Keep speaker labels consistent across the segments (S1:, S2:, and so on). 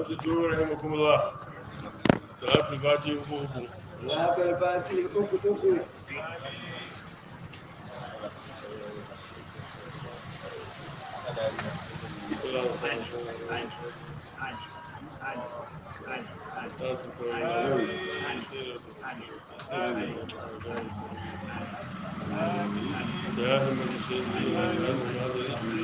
S1: أنصتوا رحمكم الله صلاة الفاتحة أخوكم
S2: ذاك الفاتح الأكتك
S1: اللهم صل وسلم دائما الشيء الحمد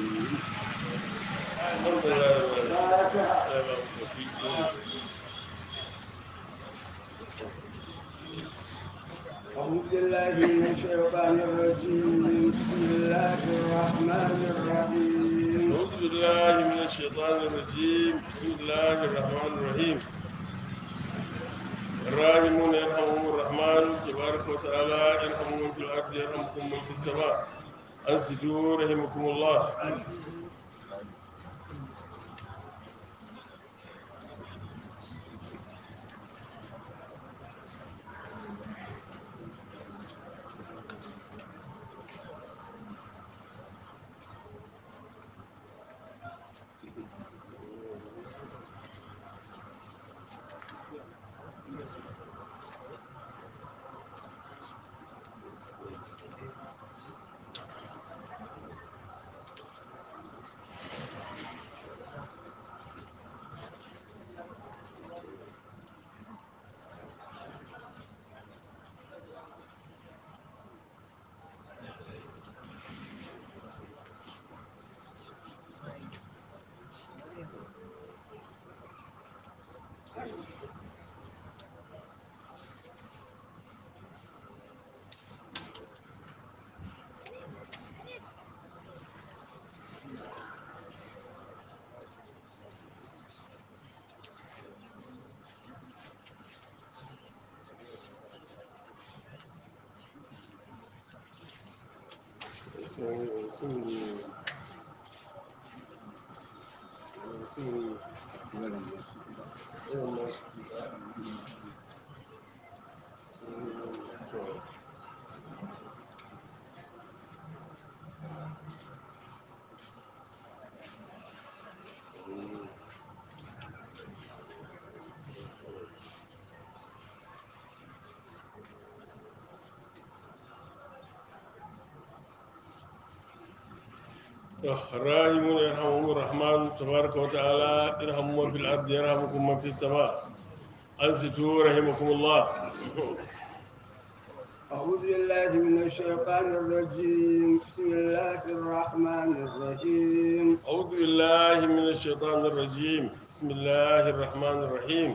S1: لله
S2: أعوذ بالله من الشيطان الرجيم بسم الله الرحمن الرحيم
S1: أعوذ بالله من الشيطان الرجيم بسم الله الرحمن الرحيم الراحمون يرحمهم الرحمن تبارك وتعالى يرحم من في الأرض يرحمكم من في السماء أنسجوا رحمكم الله الراحمون يرحمهم الرحمن تبارك وتعالى ارحموا من في الأرض يرحمكم من في السماء أنصتوا رحمكم الله
S2: أعوذ بالله من الشيطان الرجيم بسم الله الرحمن الرحيم
S1: أعوذ بالله من الشيطان الرجيم بسم الله الرحمن الرحيم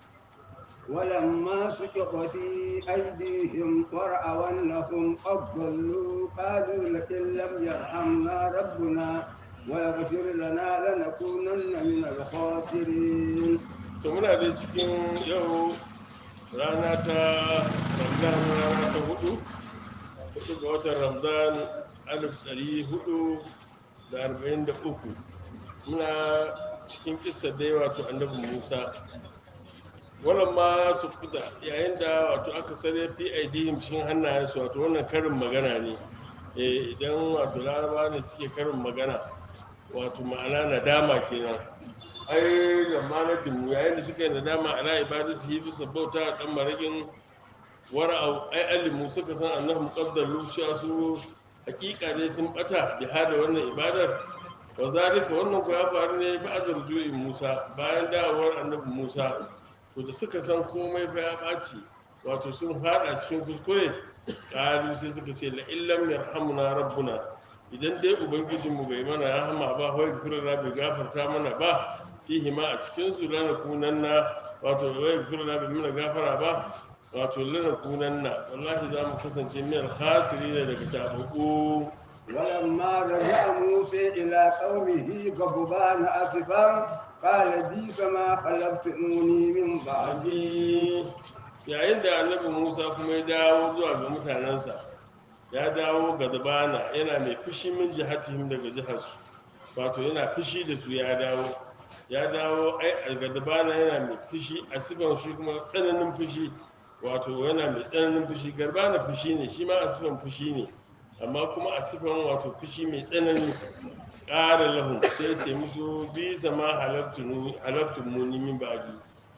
S2: ولما سقط في أيديهم ورأوا أنهم قد ضلوا قالوا لئن لم يرحمنا ربنا ويغفر لنا لنكونن من الخاسرين
S1: to muna da cikin yau rana ta ramadan rana ta hudu hudu ga watan ramadan alif ɗari hudu da arba'in da uku muna cikin kisa da yawa to annabi musa wannan ma su fita yayin da wato aka sare fi aidihim cikin hannayensu wato wannan karin magana ne Eh, idan wato laraba ne suke karin magana wato ma'ana nadama kenan ai da malakin yayin da suka yi nadama ala ibadati hi bisa bauta a dan marakin wara'au ai alimu suka san annahu muqaddalu cewa su hakika ne sun bata bi hada wannan ibadar wa zalika wannan ko ya faru ne fa azar ju'i Musa bayan dawowar annabi Musa to da suka san komai fa ya ɓaci wato sun fada cikin kuskure ƙalu sai suka ce la illam yarhamuna rabbuna idan dai ubangijinmu bai mana rahama ba wai gurra bai gafarta mana ba fihi ma a cikin su lana kunanna wato wai gurra bai mana gafara ba wato lana kunanna wallahi za mu kasance min alkhasiri ne daga tabaku
S2: ولما رجع موسى إلى قومه غضبان أسفا قال بئس ما خلفتموني من بعدي
S1: yayin da annabi musa kuma ya dawo zuwa ga mutanensa ya dawo ga dabana yana mai fushi min jihatihim daga jiharsu wato yana fushi da su ya dawo ya dawo ai a ga dabana yana mai fushi a sifan shi kuma tsananin fushi wato yana mai tsananin fushi garbana fushi ne shi ma a sifan fushi ne amma kuma a sifan wato fushi mai tsanani ƙara lahun sai ce musu bi sama halabtun muni min ba'di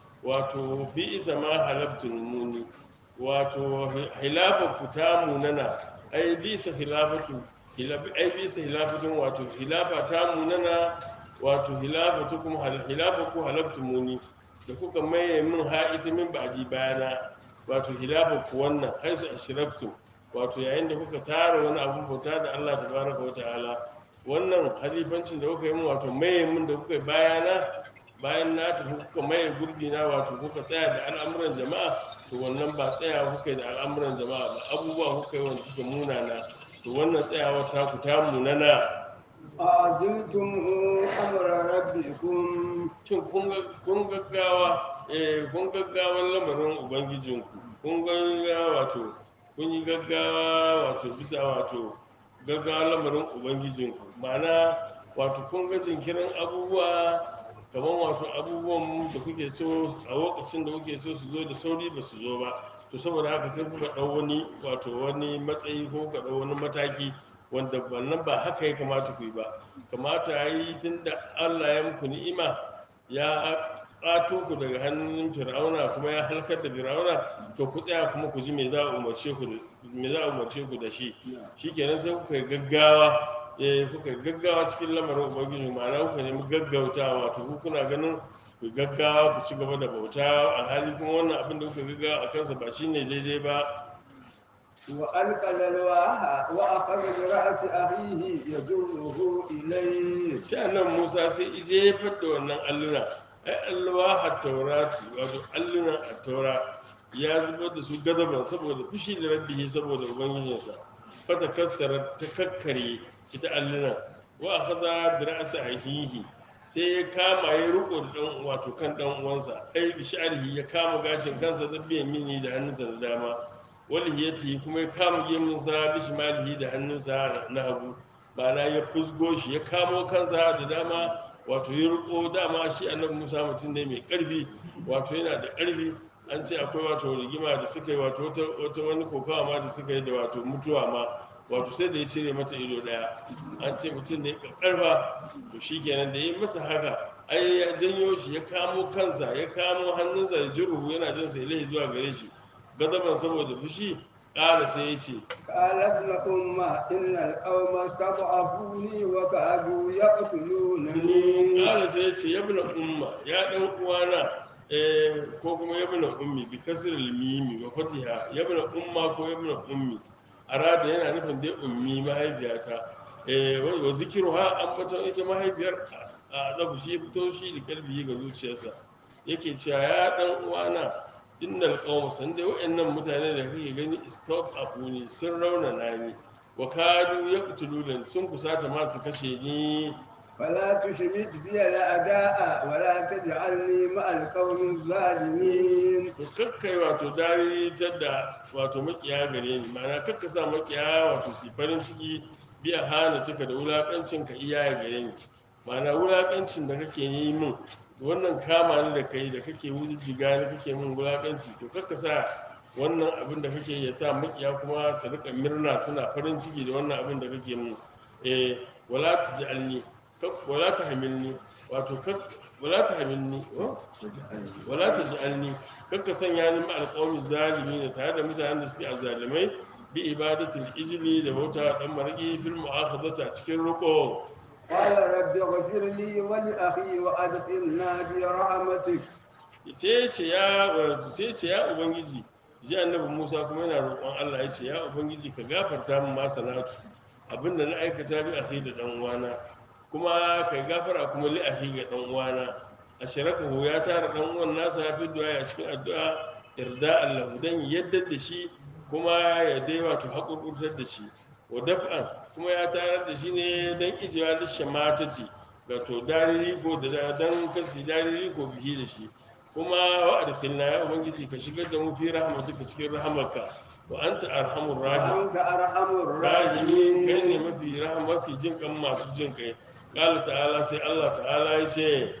S1: wato bi isa ma halabtun muni wato hilafa ku ta munana ai bisa hilafatu hilafi ai bisa hilafatun wato hilafa ta munana wato hilafatu kuma hal- hilafa ku halabtun muni da kuka maye min ha'ita min ba'di bayana wato hilafa ku wannan haisu ashraktum wato yayin da kuka tara wani abun bauta da Allah tabaraka wa ta'ala wannan halifancin da kuka yi min wato maye min da kuka yi bayana bayan na tafi kuka maye gurbi na wato kuka tsaya da al'amuran jama'a to wannan ba tsaya kuka yi da al'amuran jama'a ba abubuwa kuka yi wanda suke munana to wannan tsayawa ta ku ta munana
S2: أعجلتم أمر ربكم
S1: shin kun ga- kun gaggawa eh kun gaggawan lamarin ubangijinku kun gaggawa wato kun yi gaggawa wato bisa wato gaggawa lamarin ubangijinku ma'ana wato kun ga jinkirin abubuwa kamar wato abubuwan da kuke so a lokacin da kuke so su zo da sauri ba su zo ba to saboda haka sai kuka ɗau wani wato wani matsayi ko kuka ɗau wani mataki wanda wannan ba haka ya kamata ku yi ba kamata ya yi tun da allah ya muku ni'ima ya ƙato ku daga hannun fir'auna kuma ya halkar da fir'auna to ku tsaya kuma ku ji me za a umarce ku da- me za a umarce ku da shi shikenan sai kuka yi gaggawa eh kuka yi gaggawa cikin lamarin ubangiji ma'ana kuka nemi gaggautawa wato ku kuna ganin ku yi gaggawa ku ci gaba da bauta alhali kuma wannan abin da kuka gaggawa a kansa ba shine daidai ba
S2: وألقى الألواح وأخذ برأس أخيه يجره إليه
S1: sai annan musa sai ije ya da wannan alluna ai alluwa a taurati wato allunan a taura ya zubar da su gadaban saboda fushi da rabbihi saboda ubangijinsa fata kassara ta kakkare ita allunan wa a haza da ra'asa ahihi sai ya kama ya riko da dan wato kan dan uwansa ai bi sha'rihi ya kama gashin kansa da biyan mini da hannunsa da dama walihiyati kuma ya kama gemunsa bi shimalihi da hannunsa na hagu ma'ana ya fusgo shi ya kamo kansa da dama wato ya riko dama shi annabi musa mutum ne mai karfi wato yana da karfi an ce akwai wato rigima da suka yi wato wata, wata wani kokawa ma da suka yi da wato mutuwa ma wato sai da ya cire mata ido daya an ce mutum ne karfa to shi kenan da ya yi masa haka ai ya janyo shi ya kamo kansa ya kamo hannunsa da jiruhu yana jin sai lai zuwa gare shi gadaban saboda fushi ƙara sai ya ce
S2: قال ابن أمة إن القوم استضعفوني وكادوا يقتلونني
S1: kala sai ya ce ya bina umma ya dan uwana eh, ko kuma ya bina ummi bi kasr al mimi wa fatiha ya bina umma ko ya bina ummi arada yana nufin dai ummi mahaifiyata eh wa wa zikruha an fata ita mahaifiyar a dabu shi fito shi da kalbi ga zuciyarsa yake cewa ya dan uwana innal qawm san dai wayannan mutane da kake gani stop afuni sun raunana ni wa kadu yaqtuluna sun kusata ma su kashe ni
S2: فلا تشمت بي الأعداء ولا تجعلني مع القوم الظالمين
S1: to kakkai wato daritar da wato makiya gare ni ma'ana kakka sa makiya wato su farin ciki biya hana cika da wulakancin ka iya gare ni ma'ana wulakancin da kake yi min wannan kama ni da kai da kake wujijjiga ni kake min wulakanci to kakka sa wannan abin da kake ya sa makiya kuma su rika murna suna farin ciki da wannan abin da kake min eh wala taj'alni kak wala tahmilni wato kak wala tahmilni oh? wala ta ji'alni kakka sanya ni ma alƙawmi zalimi ne tare da mutanen da suke azalimai bi ibadatul ijli da bauta dan mariki fil mu'akhadati a cikin ruko
S2: قال رب اغفر لي ولأخي وأدخلنا في رحمتك
S1: sai ce ya sai ce ya ubangiji ji annabi Musa kuma yana roƙon Allah ya ce ya ubangiji ka gafarta min ma sanatu abinda na aikata bi akhi da dan uwana kuma kai gafara kuma li akhi ga dan uwana asharakahu ya tara dan uwan nasa ya fi du'a a cikin addu'a irda Allah dan yadda da shi kuma ya dai wato haƙurƙurtar da shi wa daf'an kuma ya tarar da shi ne dan ijewa da shamatati wato dariri ko da dan kasi dariri ko bihi da shi kuma wa adkhilna ya ubangiji ka shigar da mu fi rahmatika cikin rahmarka wa anta arhamur rahim
S2: وأنت أرحم
S1: rahimin kai ne
S2: الراحمين
S1: mafi rahama mafi jin kan masu jin kai qala ta'ala sai Allah ta'ala ya ce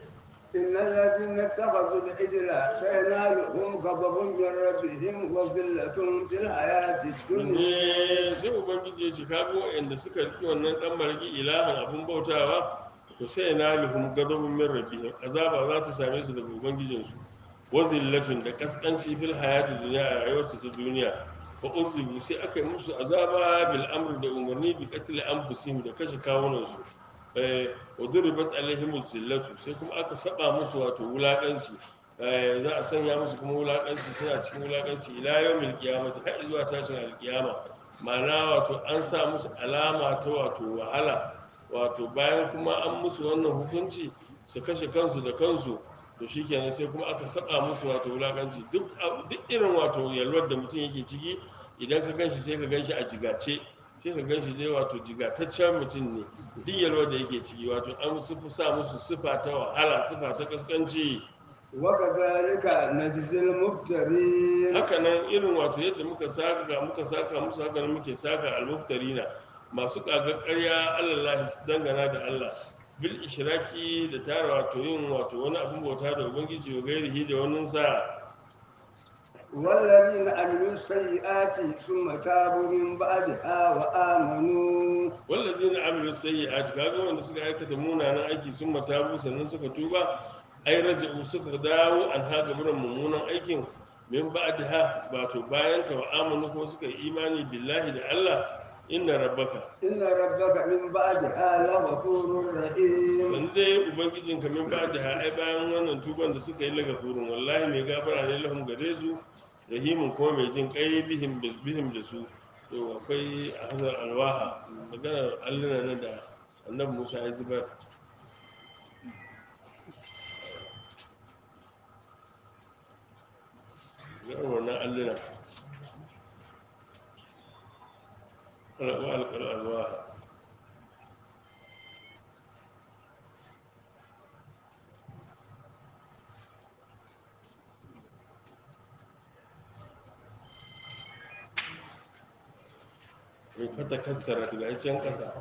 S2: إن الذين اتخذوا العجل سينالهم غضب من ربهم وذلة في الحياة الدنيا
S1: ne sai ubangiji ya ce kaga waɗanda suka riƙe wannan ɗan marigi ilahin abin bautawa to sai na lihum gadabun min rabbihim azaba za ta same su daga ubangijinsu wa zillatun da kaskanci fil hayati duniya a rayuwarsu ta duniya wa uzibu sai aka yi musu azaba bil amri da umarni bi qatl anfusihim da kashe kawunansu eh wa duribat alaihim zillatu sai kuma aka saba musu wato wulakanci eh za a sanya musu kuma wulakanci suna cikin wulakanci ila yawmil qiyamati har zuwa tashin alqiyama ma'ana wato an sa musu alama ta wato wahala wato bayan kuma an musu wannan hukunci su kashe kansu da kansu to shikenan sai kuma aka saba musu wato wulakanci duk duk irin wato yalwar da mutum yake ciki idan ka ganshi sai ka ganshi a jigace sai ka ganshi dai wato jigataccen mutum ne duk yalwar da yake ciki wato an sufi sa musu sifa ta wahala sifa ta kaskanci
S2: وكذلك نجزي المفترين
S1: haka nan irin wato yadda muka saka muka saka musu haka nan muke saka almuftarina masu kagar ƙarya Allah su dangana da Allah bil ishraki da tara wato yin wato wani abin bauta da ubangiji wa gairihi da wannan sa
S2: والذين عملوا السيئات ثم تابوا من بعدها وآمنوا
S1: wallazina amilu sayyi'ati kaga wanda suka aikata munanan aiki sun matabu sannan suka tuba ai raja'u suka dawo an haga buran mummunan aikin min ba'daha wato bayan ka wa amanu ko suka yi imani billahi da Allah inna rabbaka
S2: إن ربك من بعدها لغفور رحيم
S1: sannan dai ubangijin ka min ba'daha ai bayan wannan tuban da suka yi laga furun wallahi mai gafara ne lahum gare su rahimun kuma mai jin kai bihim bihim da su to akwai a hazar alwaha magana alluna nan da annabi Musa ya zubar garin wannan alluna alƙar alwaha mai fata kassara daga can ƙasa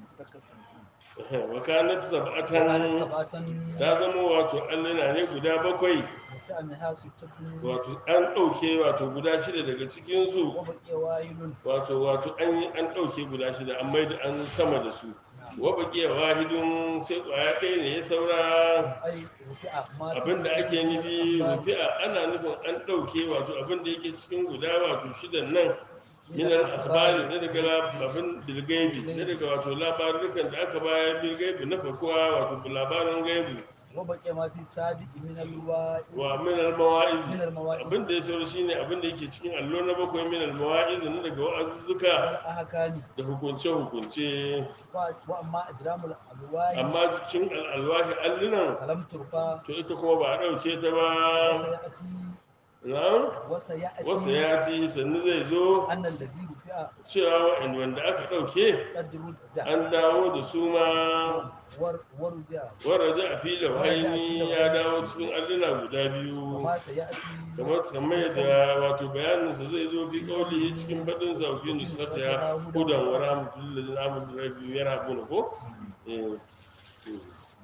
S1: wakanat
S3: وكانت
S1: sab'atan
S3: سبعة
S1: ta zama wato alluna ne guda bakwai
S3: وكأنها ستة
S1: wato an ɗauke wato guda shida daga cikinsu
S3: وبقي واحد
S1: wato wato an yi an ɗauke guda shida an maida an sama da su wa baqiya wahidun sai ƙwaya ɗaya ne ya saura
S3: أي رفع ما
S1: abinda ake nufi rufi'a ana nufin an ɗauke wato abinda yake cikin guda wato shidan nan minar akhbari na daga lab- abin bilgaibi na daga wato labarukan da aka bayar bilgaibi na farkowa wato labarin gaibi
S3: وبقي ما في السابق من الواء
S1: wa minar mawa'iz
S3: من المواعظ
S1: abin da ya saura shine abin da yake cikin allo na bakwai minar mawa'iz na daga wa'azuzzuka
S3: والأحكام
S1: da hukunce-hukunce
S3: و- وأما إجرام الألواح
S1: amma cikin al'alwahi allunan
S3: فلم ترفع
S1: to ita kuma ba a ɗauke ta ba
S3: وسيأتي
S1: na
S3: وسيأتي
S1: wasu ya ci sannu zai zo
S3: أن الذي رفع
S1: cewa wa'in wanda aka ɗauke
S3: قد رد
S1: an dawo da su ma
S3: ور- ورجع
S1: waraja a filin haini ya dawo cikin alluna guda biyu
S3: وما سيأتي
S1: kamar kamar yadda wato bayaninsa zai zo fi kaulihi cikin baɗin sa fi nusrata ya hudan wa rahmatul lil amru rabbi yarhabuna ko eh eh.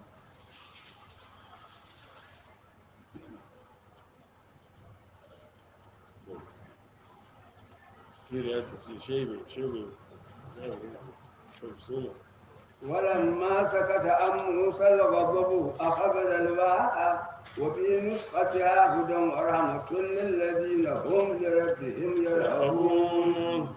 S1: Kiri ya tafi shebe shebe tafsiri
S2: ولما سكت عن موسى الغضب أخذ الألواح وفي نسختها هدى ورحمة للذين هم لربهم يرهبون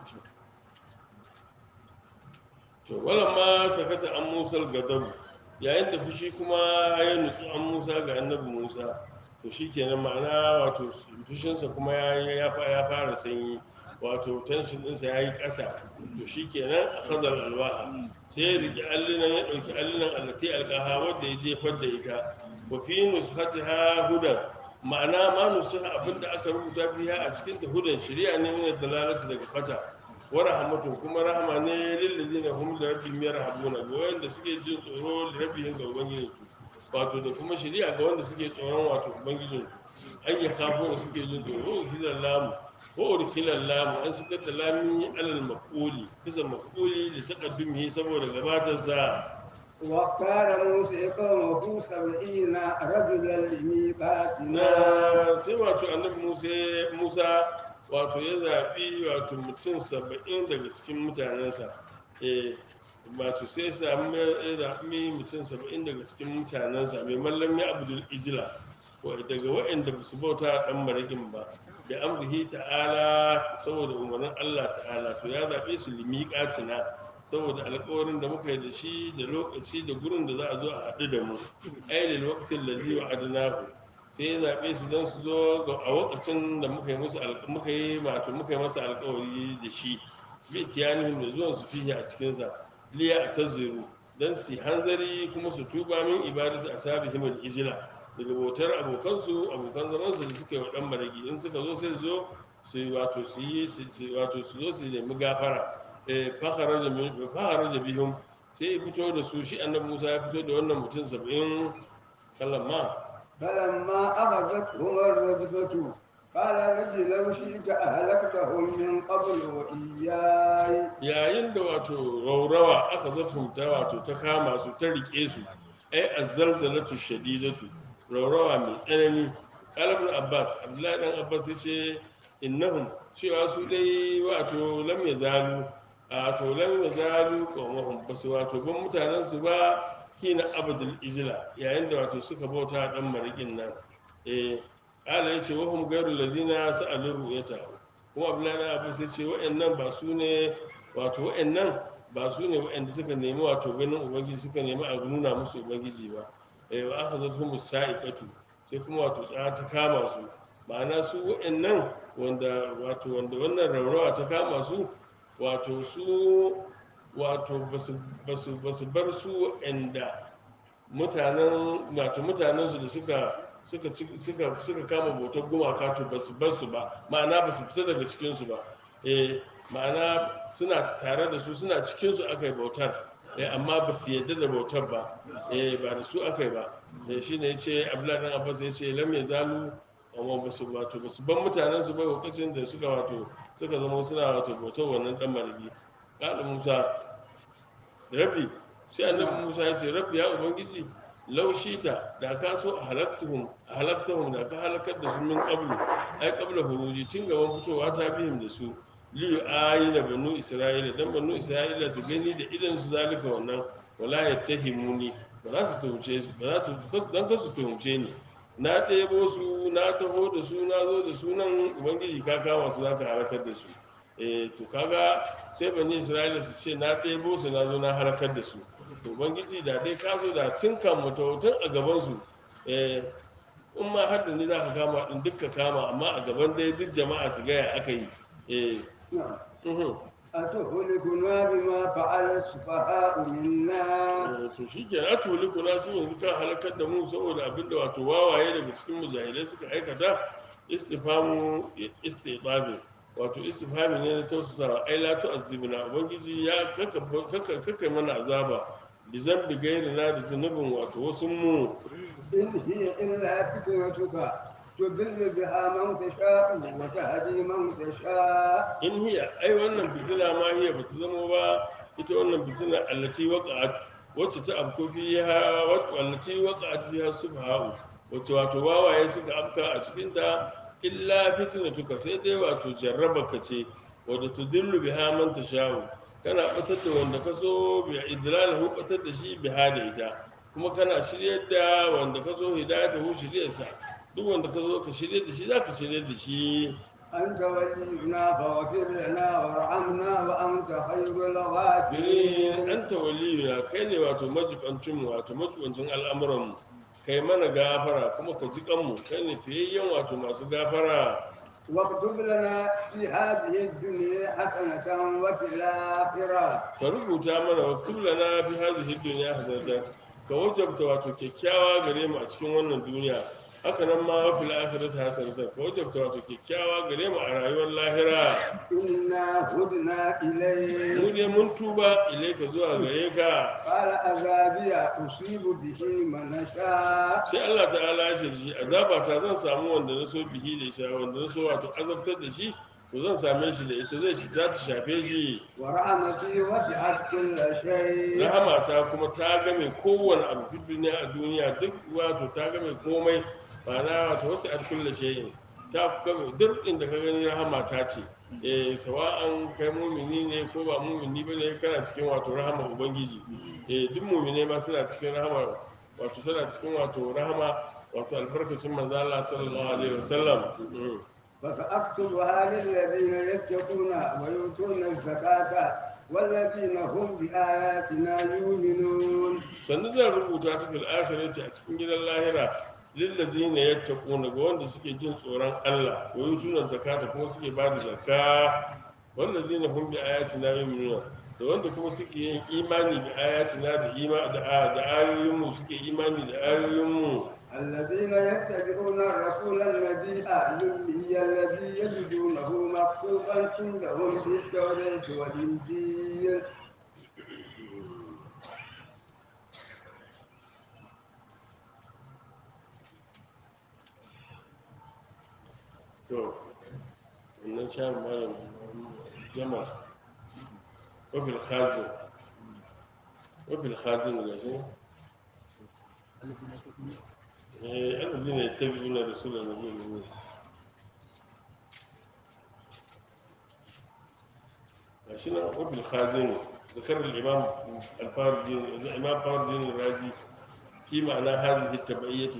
S1: to wala ma sakata an musal gadab yayin da fushi kuma ya nutsu an musa ga annabi musa to shikenan ma'ana wato fushinsa kuma ya ya fa- ya fara sanyi wato tension ɗinsa ya yi ƙasa to shikenan a khazar alwaha sai ya riƙe allunan ya ɗauki allunan allati alƙaha wadda ya jefar da ita wa fi nushatiha hudan ma'ana ma nusaha abinda aka rubuta biya a cikin ta hudan shari'a ne min dalalati daga fata wa rahmatun kuma rahama ne lil ladina hum li rabbihim yarhabuna ga wanda suke jin tsoro li rabbihim ga ubangijin su wato da kuma shari'a ga wanda suke tsoron wato ubangijin su ay yakhafuna suke jin tsoro hilal lamu ko urkilal lamu an shigar da lami alal maquli bisa maquli da taqaddumi saboda gabatar sa
S2: واختار موسى قومه سبعين رجلا لميقاتنا
S1: na sai wato annabi musa musa wato ya zaɓi wato mutum saba'in daga cikin mutanensa eh wato sai sami ya zaɓi mutum saba'in daga cikin mutanensa mai mallam ya abdul ijila wa- daga waɗanda ba su bauta ɗan maraƙin ba da amrihi ta'ala saboda umarnin allah ta'ala to ya zaɓe su limiƙacina saboda alƙawarin da muka yi da shi da lokaci da gurin da za a zo a haɗu da mu ainihin lokacin da zai wa adinahu sai ya zaɓe su don su zo ga- a lokacin da muka yi musu alƙ- muka yi wato muka yi masa alƙawari da shi bi tiyanihim da zuwan su fiye a cikinsa liya a tazziru don su yi hanzari kuma su tuba min ibadatu ashabihim al-ijla daga bautar abokansu abokan zamansu da suka yi wa ɗan maragi in suka zo sai su zo su yi wato su yi su- su- wato su zo su nemi gafara eh, fakharaja min- fakharaja bihim sai ya fito da su shi annabi Musa ya fito da wannan mutum saba'in kallon ma
S2: فلما أخذتهم الرجفة قال رب لو شئت أهلكتهم من قبل وإياي
S1: yayin da wato raurawa aka zafumta wato ta kama su ta rike su ai azzalzalatu shadidatu raurawa mai tsanani qalibul abbas abdullahi dan abbas yace innahum cewa su dai wato lam yazalu wato lam yazalu qawmuhum basu wato ban mutanen su ba hina abdul ijla yayin da wato suka bauta dan marikin nan eh qala yace wa hum ghayru lazina sa'alu ru'yata kuma abdullahi dan abbas yace wa'annan ba su ne wato wa'annan ba su ne wa'anda suka nemi wato ganin ubangiji suka nemi a nuna musu ubangiji ba eh wa aka zato mu sa'iqatu sai kuma wato tsara ta kama su ma'ana su wa'annan wanda wato wanda wannan raurawa ta kama su wato su wato basu basu basu bar su wa'anda mutanen wato mutanen su da suka suka ci- suka suka kama bautar gumaka to basu bar su ba ma'ana basu fita daga cikin su ba eh ma'ana suna tare da su suna cikin su aka yi bautar eh amma ba su yadda da bautar ba eh ba da su aka yi ba eh shine yace Abdullahi dan Abbas yace lam yazalu amma ba su wato ba su ban mutanen su ba lokacin da suka wato suka zama suna wato bautar wannan dan marigi qala Musa rabbi sai annabi Musa ya ce rabbi ya ubangiji laushita da ka so a halaktuhum a halaktahum da ka halakar da su min qablu ai qabla huruji tun gaban fitowa ta bihim da su li ayi da banu isra'ila dan banu isra'ila su gani da idan su zalika wannan wala yattahimuni ba za su tuhumce ba za su dan ka su tuhumce ni na ɗebo su na taho da su na zo da sunan ubangiji ka kama su za ka halakar da su eh to kaga sai bani isra'ila su ce na ɗebo su na zo na halakar da su to ubangiji da dai ka so da tun kan mutu tun a gaban su eh in ma har da ni za ka kama din duk ka kama amma a gaban dai duk jama'a su gaya aka yi eh
S2: نعم
S1: uhum.
S2: أتهلكنا بما فعل السفهاء منا
S1: Eh, to shi ke na tuli kuna su yanzu kan halakar da mu saboda abinda wato wawaye daga cikin mujahidai suka aikata istifamu istifamu wato istifami ne na tausasa ai la tu'azzibna ubangiji ya kaka kaka kaka mana azaba bi zambi gairi na da zunubin wato wasu mu
S2: إن هي إلا فتنتك تضل بها من تشاء وتهدي من تشاء
S1: in hiya ai wannan fitina ma hiya bata zama ba ita wannan fitina allati waqa'at wacce ta afko fiha allati waqa'at fiha subha'u wacce wato wawaye suka afka a cikin ta illa fitnatuka sai dai wato jarrabaka ce wadda tudillu biha man tasha'u kana batar da wanda ka so bi idlalahu batar da shi biha da ita kuma kana shiryar da wanda ka so hidayatahu shiryarsa duk wanda ka zo ka shirye da shi za ka shirye da shi
S2: أنت ولينا فاغفر لنا وارحمنا وأنت خير
S1: Eh,
S2: الغافرين
S1: anta waliyuna kai ne wato majibancin wato majibancin al'amuranmu kai mana gafara kuma ka ji kanmu kai ne fiyayyen wato masu gafara
S2: واكتب لنا في هذه الدنيا حسنة وفي الآخرة
S1: ka rubuta mana wa kullana fi hadhihi dunya hasanatan ka wajabta wato kyakkyawa gare mu a cikin wannan duniya haka nan ma wa fil akhirati hasanatan ka wajabta wato kyakkyawa gare mu a rayuwar lahira
S2: إنا هدنا
S1: mu
S2: إليه
S1: ne mun tuba ilaika zuwa gare ka
S2: قال عذابي أصيب به من أشاء
S1: sai Allah ta'ala ya ce da shi azaba ta zan samu wanda na so bihi da shi wanda na so wato azabtar da shi to zan same shi da ita zai shi za ta shafe shi
S2: ورحمتي وسعت كل شيء
S1: rahama ta kuma ta game kowane abu fi duniya a duniya duk wato ta game komai ba na wato wasu a kulle shayin ta game duk inda ka gani rahama ta ce eh sawa'an kai mumini ne ko ba mumini ba ne kana cikin wato rahama ubangiji eh duk mumine ma suna cikin rahama wato suna cikin wato rahama wato albarkacin manzo Allah sallallahu alaihi wasallam Mm.
S2: فسأكتبها للذين يتقون ويؤتون الزكاة والذين هم بآياتنا يؤمنون
S1: sannu zan rubuta ta fil akhirati a cikin gidan lahira lillazina yattaquna ga wanda suke jin tsoron Allah wa yutuna zakata kuma suke ba da zakka wallazina hum bi ayatina yu'minuna da wanda kuma suke yin imani bi ayatina da ima da da ayoyin mu suke imani da ayoyin mu
S2: الذين يتبعون الرسول النبي الأمي الذي يجدونه مكتوبا عندهم في التوراة والإنجيل
S1: to wannan sha malam jama wa bil khazin wa bil khazin ga shi
S3: الذين يتقون
S1: eh allazina yattabi'una rasulan nabiyyi عشان وابن الخازن ذكر الإمام الفاردي الإمام فاردي الرازي في معنى هذه التبعية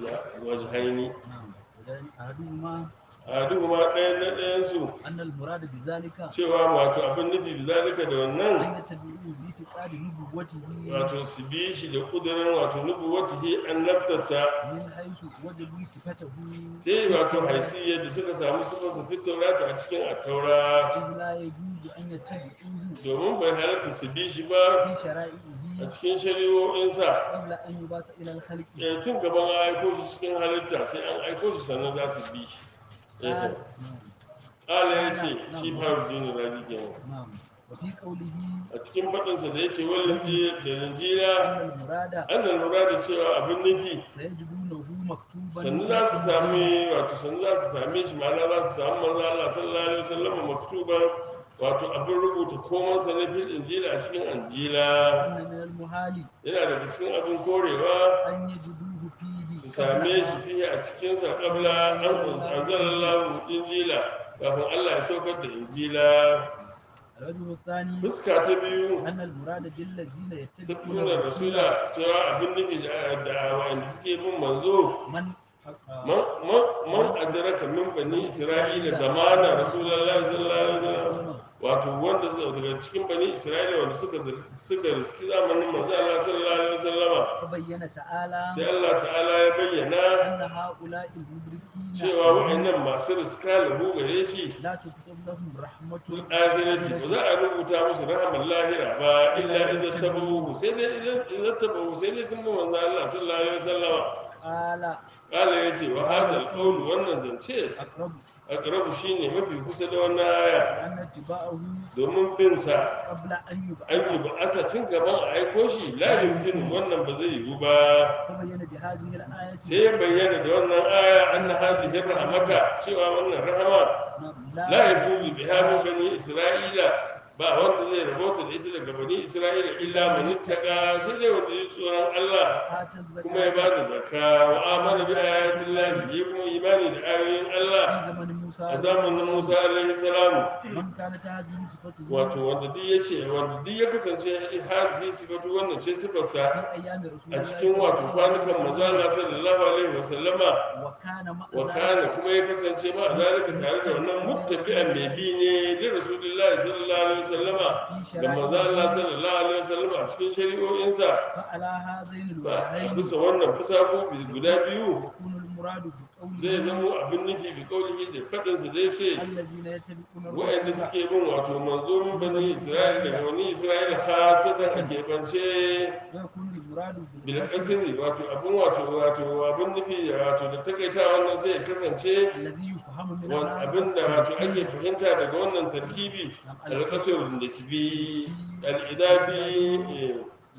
S1: وجهين
S3: نعم وذلك أحدهما
S1: أحدهما ɗayan ɗayansu
S3: أن المراد بذلك
S1: cewa wato abin nufi bizalika da wannan
S3: أن يتبعوه باعتقاد نبوته
S1: wato su bi shi da ƙudurin wato nubuwatihi annabtarsa
S3: من حيث وجدوا صفته
S1: sai wato haisiyar da suka samu suka su fitaurata a cikin attaura
S3: إذ لا يجوز أن يتبعوه
S1: domin bai halatta su bi shi ba
S3: في
S1: a
S3: شرائعه
S1: cikin shari'o'insa
S3: قبل أن يباس إلى الخلق
S1: Eh, tun gaban an aiko shi cikin halitta sai an aiko shi sannan za su bi shi Eh,
S3: قال نعم
S1: ƙala ya ce shi faru dini razi kenan
S3: نعم وفي قوله
S1: a cikin faɗinsa da ya ce wani da linjira
S3: أن المراد
S1: an da lura da cewa abin nufi
S3: سيجدونه مكتوبا
S1: sannu za su sami wato sannu za su same shi ma'ana za su samu manzo Allah sallallahu alaihi wasallam maktuban wato abin rubuta komai sa na fil injila a cikin anjila
S3: أن من المحال
S1: yana daga cikin abin korewa
S3: أن يجدوه فيه
S1: su same shi fiye a cikin sa kabla an anzalallahu injila kafin Allah ya saukar da injila
S3: الوجه الثاني
S1: fuska ta biyu
S3: أن المراد بالذين
S1: ta
S3: يتبعون
S1: nuna
S3: الرسول
S1: rasula cewa abin nufi da da wa'anda suke bin manzo
S3: من
S1: man man man adraka min bani isra'ila zamana rasulullahi sallallahu alaihi wasallam wato wanda zai daga cikin bani isra'ila wanda suka zar- suka riski zamanin manzo Allah sallallahu alaihi wasallama
S3: فبين تعالى
S1: sai Allah ta'ala ya bayyana
S3: أن هؤلاء المدركين
S1: cewa wa'annan masu riska lahu gare shi
S3: لا تكتب لهم رحمة
S1: fil akhirati ba za a rubuta musu rahmar lahira ba illa idan tabahu sai dai idan idan tabahu sai dai sun bi manzo Allah sallallahu alaihi wasallama
S3: قال
S1: kala yace wa hadal qawl wannan zance
S3: أقرب
S1: aqrabu shine mafi kusa da wannan aya
S3: أن اتباعه
S1: domin bin sa
S3: قبل أن
S1: an yi
S3: يبعث
S1: ba asa tun gaban a aiko shi la yumkin wannan ba zai yiwu ba
S3: فبين بهذه الآية
S1: sai ya bayyana da wannan aya anna hadhihi rahmata cewa wannan rahama
S3: نعم،
S1: la yajuzu biha min bani isra'ila ba wanda zai rabota da ita daga bani isra'ila illa man ittaqa sai dai wanda ya tsoron Allah
S3: آتى
S1: kuma ya
S3: الزكاة
S1: bada zakka wa amana bi ayatin lahi ya kuma imani da ayoyin Allah
S3: في زمن موسى
S1: a zamanin Musa alaihi salam
S3: من كانت هذه صفته
S1: wato wanda duk ya ce wanda duk ya kasance hadhihi sifatu wannan ce sifarsa
S3: في أيام رسول
S1: a
S3: الله
S1: cikin
S3: صلى
S1: wato
S3: الله
S1: kwanukan
S3: عليه
S1: manzo
S3: وسلم.
S1: Allah sallallahu alaihi wa sallama
S3: وكان مع
S1: wa
S3: ذلك
S1: kana kuma ya kasance ma zalika tare da wannan muttafi'an mai bi ne li rasulillahi sallallahu alaihi wa sallama
S3: في
S1: da manzo Allah
S3: شرائعه
S1: sallallahu alaihi wa sallama a cikin shari'o'insa
S3: فعلى هذين
S1: ba a
S3: الوجهين
S1: bisa wannan fusaku guda biyu
S3: يكون المراد بقوله
S1: zai zamo abin nufi bi kaulihi da faɗinsa da ya ce
S3: الذين يتبعون
S1: waɗanda
S3: الرسول
S1: suke bin wato manzo min bani isra'ila daga bani isra'ila khasatan a keɓance
S3: ويكون المراد
S1: bil
S3: بالقصد
S1: kasri wato abin wato wato abin nufi wato da takaita wannan sai ya kasance
S3: الذي يفهم من
S1: wan-
S3: هذا
S1: abin da wato ake fahimta daga wannan tarkibi al-qasr nisbi al-idabi eh,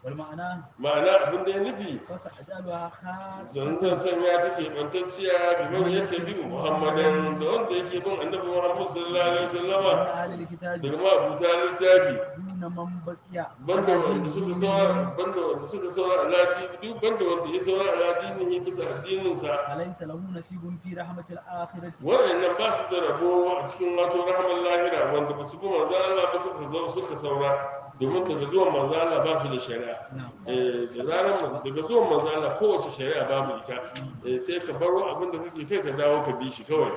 S3: والمعنى
S1: ma'ana abin da ya nufi
S3: فسأجعلها خاصة
S1: zanzan sanya take bantacciya biman ya tabi muhammadan da wanda yake bin annabi muhammad sallallahu alaihi wasallama
S3: من أهل الكتاب
S1: daga ma'abuta littafi
S3: دون من بقي
S1: banda
S3: على
S1: wanda suka
S3: دينه
S1: saura banda wanda suka saura aladi duk banda wanda ya saura aladinihi bisa addininsa
S3: فليس له نصيب في رحمة الآخرة
S1: waɗannan ba su da rabo a cikin wato rahamar lahira wanda ba su bi manzo Allah ba suka zo suka saura domin daga zuwan manzo Allah ba su da shari'a
S3: نعم
S1: eh da zaran man- daga zuwan manzo Allah kowace shari'a babu ita eh sai ka baro abin da kake kai ka dawo ka bi shi kawai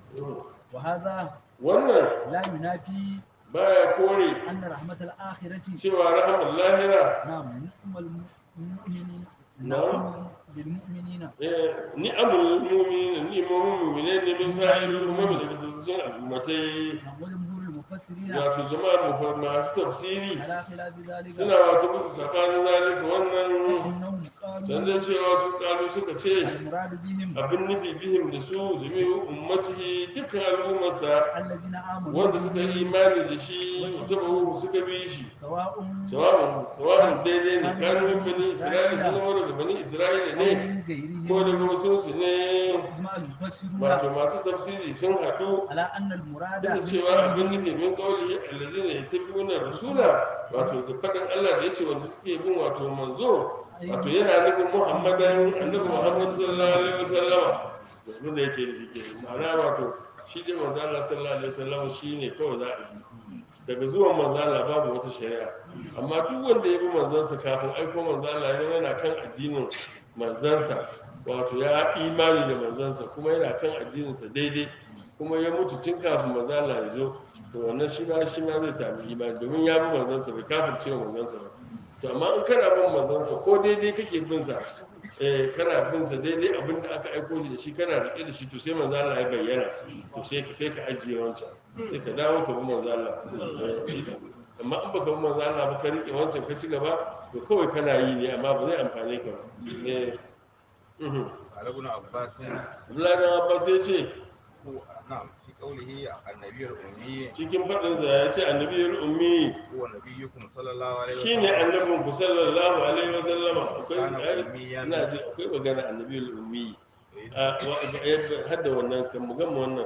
S3: وهذا
S1: wannan
S3: لا ينافي
S1: baya kore
S3: أن رحمة الآخرة
S1: cewa rahamar lahira
S3: نعم نعم المؤمنين
S1: نعم.
S3: نعم بالمؤمنين
S1: eh, ni'amul mu'minin ni'amul mu'minin ne min sa'irul umami daga tsazzin al'ummatai
S3: نعم وجمهور المفسرين
S1: wato jama'a mu masu tafsiri
S3: على خلاف ذلك
S1: suna wato musu tsakanin zalika wannan
S3: فإنهم قالوا
S1: sannan cewa su kalu suka ce
S3: المراد بهم
S1: abin nufi bihim da su jami'u ummatihi dukkan al'ummarsa
S3: الذين آمنوا
S1: wanda suka yi imani da shi tabahu suka bi shi
S3: سواء
S1: sawa'un sawa'un daidai ne kanu min bani isra'ila sun zama daga bani isra'ila
S3: أو
S1: ne
S3: من غيرهم
S1: ko daga wasu su ne
S3: إجماع المفسرون
S1: wato masu tafsiri sun haɗu
S3: على أن المراد
S1: bisa cewa abin nufi min kawai allazina yattabi'una rasula wato da faɗin Allah da yace wanda suke bin wato manzo wato yana nufin Muhammadan annabi Muhammad sallallahu alaihi wasallama abin da yake nufi ke ma'ana wato shi dai manzo Allah sallallahu alaihi wasallama shine kawai za a bi daga zuwan manzo Allah babu wata shari'a amma duk wanda ya bi manzansa kafin aiko manzo Allah yana kan addinin manzansa wato ya imani da manzansa kuma yana kan addininsa daidai kuma ya mutu tun kafin manzo Allah ya zo to wannan shi ma shi ma zai sami imani domin ya bi manzansa bai kafirce wa manzansa ba to amma in kana bin manzansa ko daidai kake bin sa eh kana bin sa daidai abin da aka aiko shi da shi kana rike da shi to sai manzo Allah ya bayyana to sai ka sai ka ajiye wancan sai ka dawo ka bi manzo Allah Eh, shi ne. amma in baka bi manzo Allah ba ka rike wancan ka ci gaba to kawai kana yi ne amma ba zai amfane ka ba eh mhm
S4: قال ابن عباس
S1: Abdullahi dan Abbas ya ce
S4: هو نعم في قوله النبي الأمي
S1: cikin faɗinsa ya ce annabiyar ummi
S4: هو نبيكم صلى الله عليه
S1: shi ne
S4: وسلم
S1: annabin ku sallallahu alaihi wa sallama akwai
S4: Kana
S1: ai,
S4: ummiyan.
S1: ina ji akwai magana annabiyar ummi a wa- eh, hadda wannan kan mu gama wannan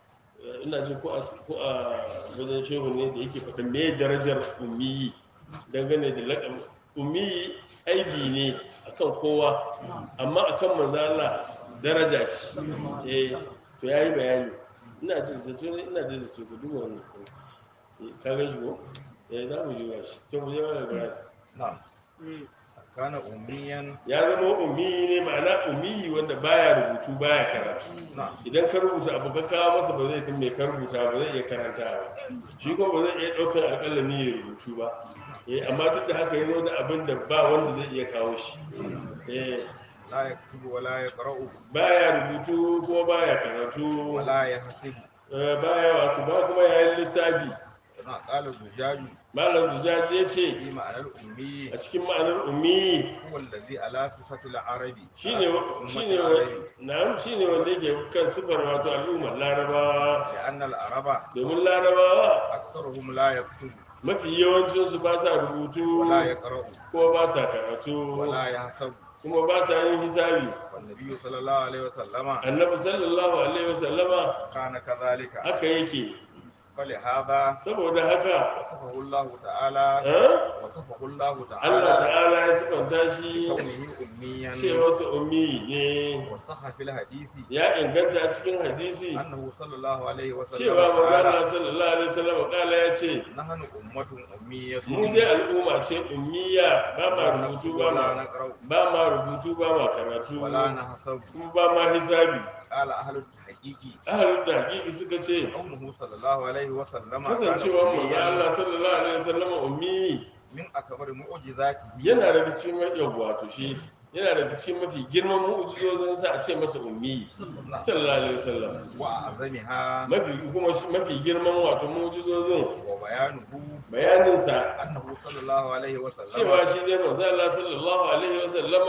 S1: Eh, ina ji ko a ko a wajen shehu ne da yake faɗin me darajar ummi dangane da laƙab ummi aibi ne akan kowa amma akan manzo Allah daraja ce eh to yayi bayani ina ji zato ne ina da zato ku duba wannan Eh, ka ga shi ko eh za mu yi wa shi to mu je mana bayani
S4: نعم كان أميا
S1: ya zama ummi ne ma'ana ummi wanda baya rubutu baya karatu
S4: نعم
S1: idan ka rubuta abu ka kawo masa ba zai san me ka rubuta ba zai iya karanta ba shi ko ba zai iya ɗaukar alƙalami ya rubutu ba eh amma duk da haka ya zo da abin da ba wanda zai iya kawo shi eh
S4: لا يكتب ولا يقرأ
S1: baya rubutu kuma baya karatu
S4: ولا يحسب
S1: eh, baya wato ba kuma yayin lissafi
S4: نعم قال الزجاج
S1: malam zujaji ya ce
S4: في معنى الأمي
S1: a cikin ma'anar ummi
S4: هو الذي على صفة العربي
S1: shine shine na'am shine wanda yake kan sifar wato al'ummar larabawa
S4: لأن العرب
S1: domin larabawa
S4: أكثرهم لا يكتب
S1: mafi yawancinsu ba sa rubutu
S4: ولا يقرأ
S1: ko ba sa karatu
S4: ولا يحسب
S1: kuma ba sa yin hisabi
S4: والنبي صلى الله عليه وسلم
S1: annabi sallallahu alaihi wasallama
S4: كان كذلك
S1: haka yake
S4: فلهذا
S1: saboda haka
S4: وصفه الله تعالى
S1: eh,
S4: وصفه الله
S1: Allah
S4: تعالى
S1: ta'ala ya sifanta shi
S4: كونه أميا
S1: cewa su ummi ne
S4: وصح في الحديث
S1: ya inganta a cikin hadisi
S4: أنه صلى الله عليه وسلم
S1: cewa magana
S4: قال
S1: sallallahu alaihi wasallam kala ya ce
S4: نحن أمة أمية
S1: mu dai al'umma ce ummiya ba ma rubutu ba
S4: ولا
S1: ma
S4: نقرأ
S1: ba ma rubutu ba ma karatu
S4: ولا نحسب
S1: kuma ba ma hisabi
S4: قال أهل التحقيق
S1: ahalin da hakiki suka ce
S4: كونه صلى الله عليه وسلم كان
S1: kasancewar manzo
S4: أمياً
S1: Allah sallallahu alaihi wasallam ummi
S4: من أكبر معجزاته
S1: yana daga cikin mafi wato shi yana daga cikin mafi girman mu'jizozin sa a ce masa ummi sallallahu alaihi wasallam
S4: وأعظمها
S1: mafi kuma shi- mafi girman wato mu'jizozin
S4: وبيانه
S1: bayanin sa
S4: أنه صلى الله عليه وسلم
S1: cewa shi ne manzo Allah sallallahu alaihi wasallama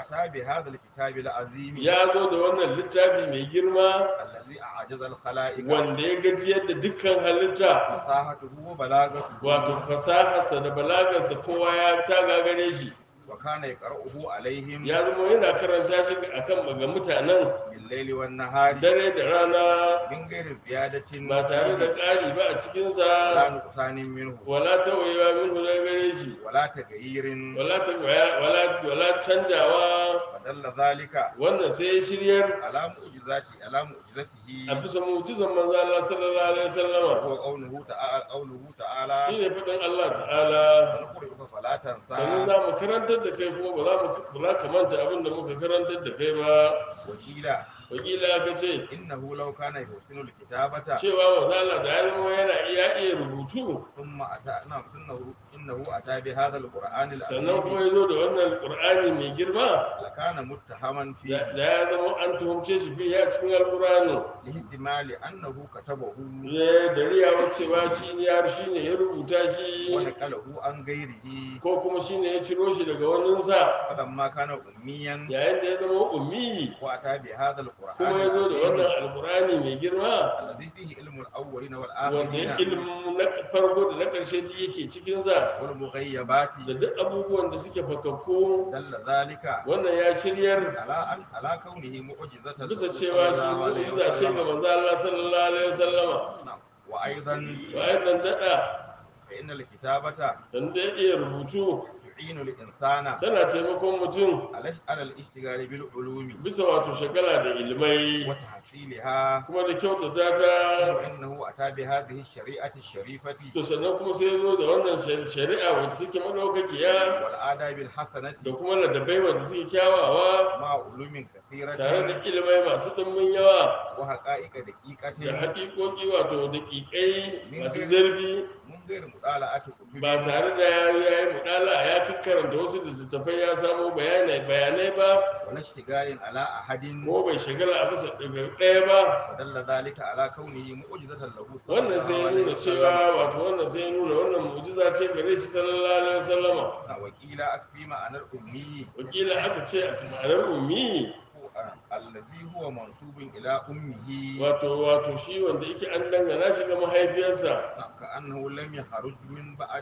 S4: وأتى بهذا الكتاب العظيم
S1: ya zo da wannan littafi mai girma
S4: الذي أعجز الخلائق
S1: wanda ya gajiyar da dukkan halitta
S4: فصاحته وبلاغته
S1: wato fasaharsa da balagarsa kowa ya ta gagare shi
S4: وكان يقرأه عليهم
S1: ya zama yana karanta shi akan ga mutanen
S4: بالليل والنهار
S1: dare da rana
S4: من غير زيادة
S1: ba tare da ƙari ba a
S4: ولا
S1: cikinsa
S4: نقصان منه
S1: wala tawayewa minhu daga gare shi
S4: ولا تغيير
S1: wala ta wala wala canjawa
S4: فدل ذلك
S1: wannan sai ya shiryar
S4: على معجزاته على
S1: a
S4: معجزته
S1: bisa mu'jizan manzo Allah sallallahu alaihi wasallama
S4: وهو قوله تعالى قوله تعالى
S1: shine fadin Allah ta'ala
S4: سنقرئك فلا
S1: sannan
S4: تنسى
S1: za mu karantar da kai kuma ba za mu ba za ka manta abin da muka karantar da kai ba
S4: وقيل
S1: wakila aka ce
S4: إنه لو كان يحسن الكتابة
S1: cewa manzo Allah da ya zama yana iya iya rubutu
S4: ثم أتى نعم إنه إنه أتى بهذا القرآن
S1: sannan kuma
S4: العظيم
S1: ya zo da wannan qur'ani mai girma
S4: لكان متهما
S1: da
S4: فيه
S1: da ya zama an tuhumce shi fiye a cikin alqur'ani
S4: لاحتمال أنه كتبه
S1: ne da riyawa cewa shi ne ya shi ne ya rubuta shi
S4: ونقله عن غيره
S1: ko kuma shi ne ya ciro shi daga waninsa
S4: فلما كان أميا
S1: yayin da ya zama ummi
S4: وأتى بهذا القرآن
S1: kuma ya zo da wannan
S4: العظيم
S1: alqur'ani mai girma
S4: الذي فيه علم الأولين
S1: wanda
S4: والآخرين
S1: ilimin na farko da na ƙarshe duk yake cikinsa
S4: والمغيبات
S1: da duk abubuwan da suke fakakku
S4: دل ذلك
S1: wannan ya shiryar
S4: على أن على كونه معجزة
S1: bisa
S4: له
S1: cewa shi
S4: صلى الله عليه
S1: mu'jiza ce ga
S4: وسلم.
S1: manzo Allah sallallahu alaihi wasallama
S4: نعم. وأيضا
S1: bayan nan dada
S4: فإن الكتابة
S1: dan da ya iya rubutu
S4: تعين الإنسان
S1: tana taimakon mutum
S4: على على الاشتغال بالعلوم
S1: bisa wato shagala da ilmai
S4: وتحصيلها
S1: kuma da kyautata ta
S4: وإنه أتى بهذه الشريعة الشريفة
S1: to sannan kuma sai ya zo da wannan shari- shari'a wacce take madaukakiya
S4: والآداب الحسنة
S1: da kuma ladabai wanda suke kyawawa
S4: مع علوم كثيرة
S1: tare da ilmai masu ɗimbin yawa
S4: وحقائق
S1: da
S4: دقيقة
S1: haƙiƙoƙi wato da ƙiƙai masu zurfi
S4: من غير مطالعة كتب
S1: ba tare da ya yi mudala ya fi karanta wasu littattafai ya samo bayanai bayanai ba
S4: ولا اشتغال على أحد
S1: ko bai shagala a bisa daga ɗaya ba
S4: ودل ذلك على كونه معجزة له صلى
S1: wannan sai ya
S4: الله عليه
S1: nuna
S4: وسلم
S1: cewa wato wannan sai ya nuna wannan mu'jiza ce gare shi sallallahu alaihi wasallama
S4: وقيل أكفي معنى الأمي
S1: wakila aka ce a ma'anar ummi
S4: هو- الذي هو منسوب إلى أمه
S1: wato wato shi wanda yake an dangana shi ga mahaifiyarsa
S4: نعم، كأنه لم يخرج من بعد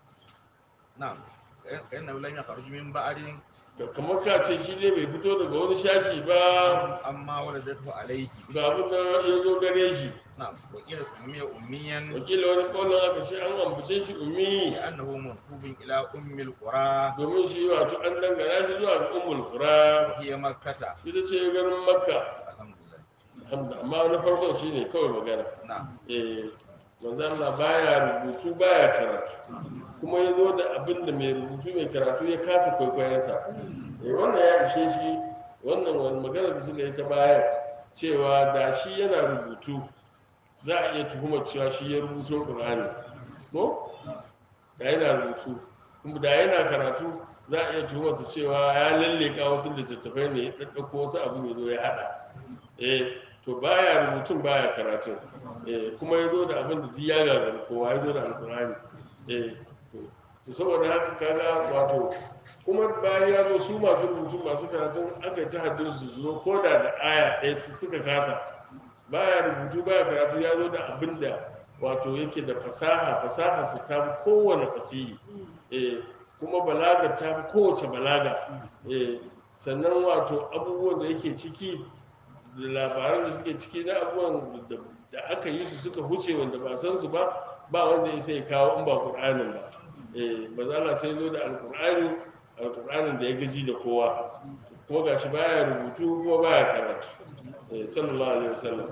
S4: نعم كأنه لم يخرج من بعد
S1: Ka- kamar ka ce shi ne bai fito daga wani shashi ba
S4: أما ولدته عليه
S1: ga abin da ya zo gare shi
S4: نعم وقيل سمي أميا
S1: wakila wani kaunin aka ce an ambace shi ummi
S4: لأنه منسوب إلى أم القرى
S1: domin shi wato an dangana shi zuwa ga ummul qura
S4: وهي مكة
S1: ita ce garin makka
S4: الحمد لله
S1: Alhamdu- amma na farkon shine kawai magana
S4: نعم
S1: eh manzo Allah baya rubutu baya karatu kuma ya zo da abin da mai rubutu mai karatu ya kasa kwaikwayonsa eh wannan ya ishe shi wannan wani magana da suka yi ta bayan cewa da shi yana rubutu za a iya tuhumar cewa shi ya rubuto Qur'ani ko da yana rubutu kuma da yana karatu za a iya tuhumarsa cewa ya lalleka wasu littattafai ne ya ɗaɗɗauko wasu abu ya zo ya haɗa eh to baya rubutun baya karatun eh kuma ya zo da abin da duk ya gagari kowa ya zo da alkurani eh to to saboda haka kaga wato kuma bayan ya zo su masu rubutu masu karatun aka yi ta haddin su zo ko da da aya ɗaya su suka kasa baya rubutu baya karatu ya zo da abin da wato yake da fasaha fasaha su ta fi kowane fasihi eh kuma balaga ta fi kowace balaga eh sannan wato abubuwan da yake ciki da labaran da suke ciki na abubuwan da- da aka yi su suka huce wanda ba san su ba ba wanda ya sai kawo in ba qur'anin ba eh bazala sai zo da alqur'ani alqur'anin da ya gaji da kowa kuma gashi baya rubutu kuma baya karatu eh sallallahu alaihi wasallam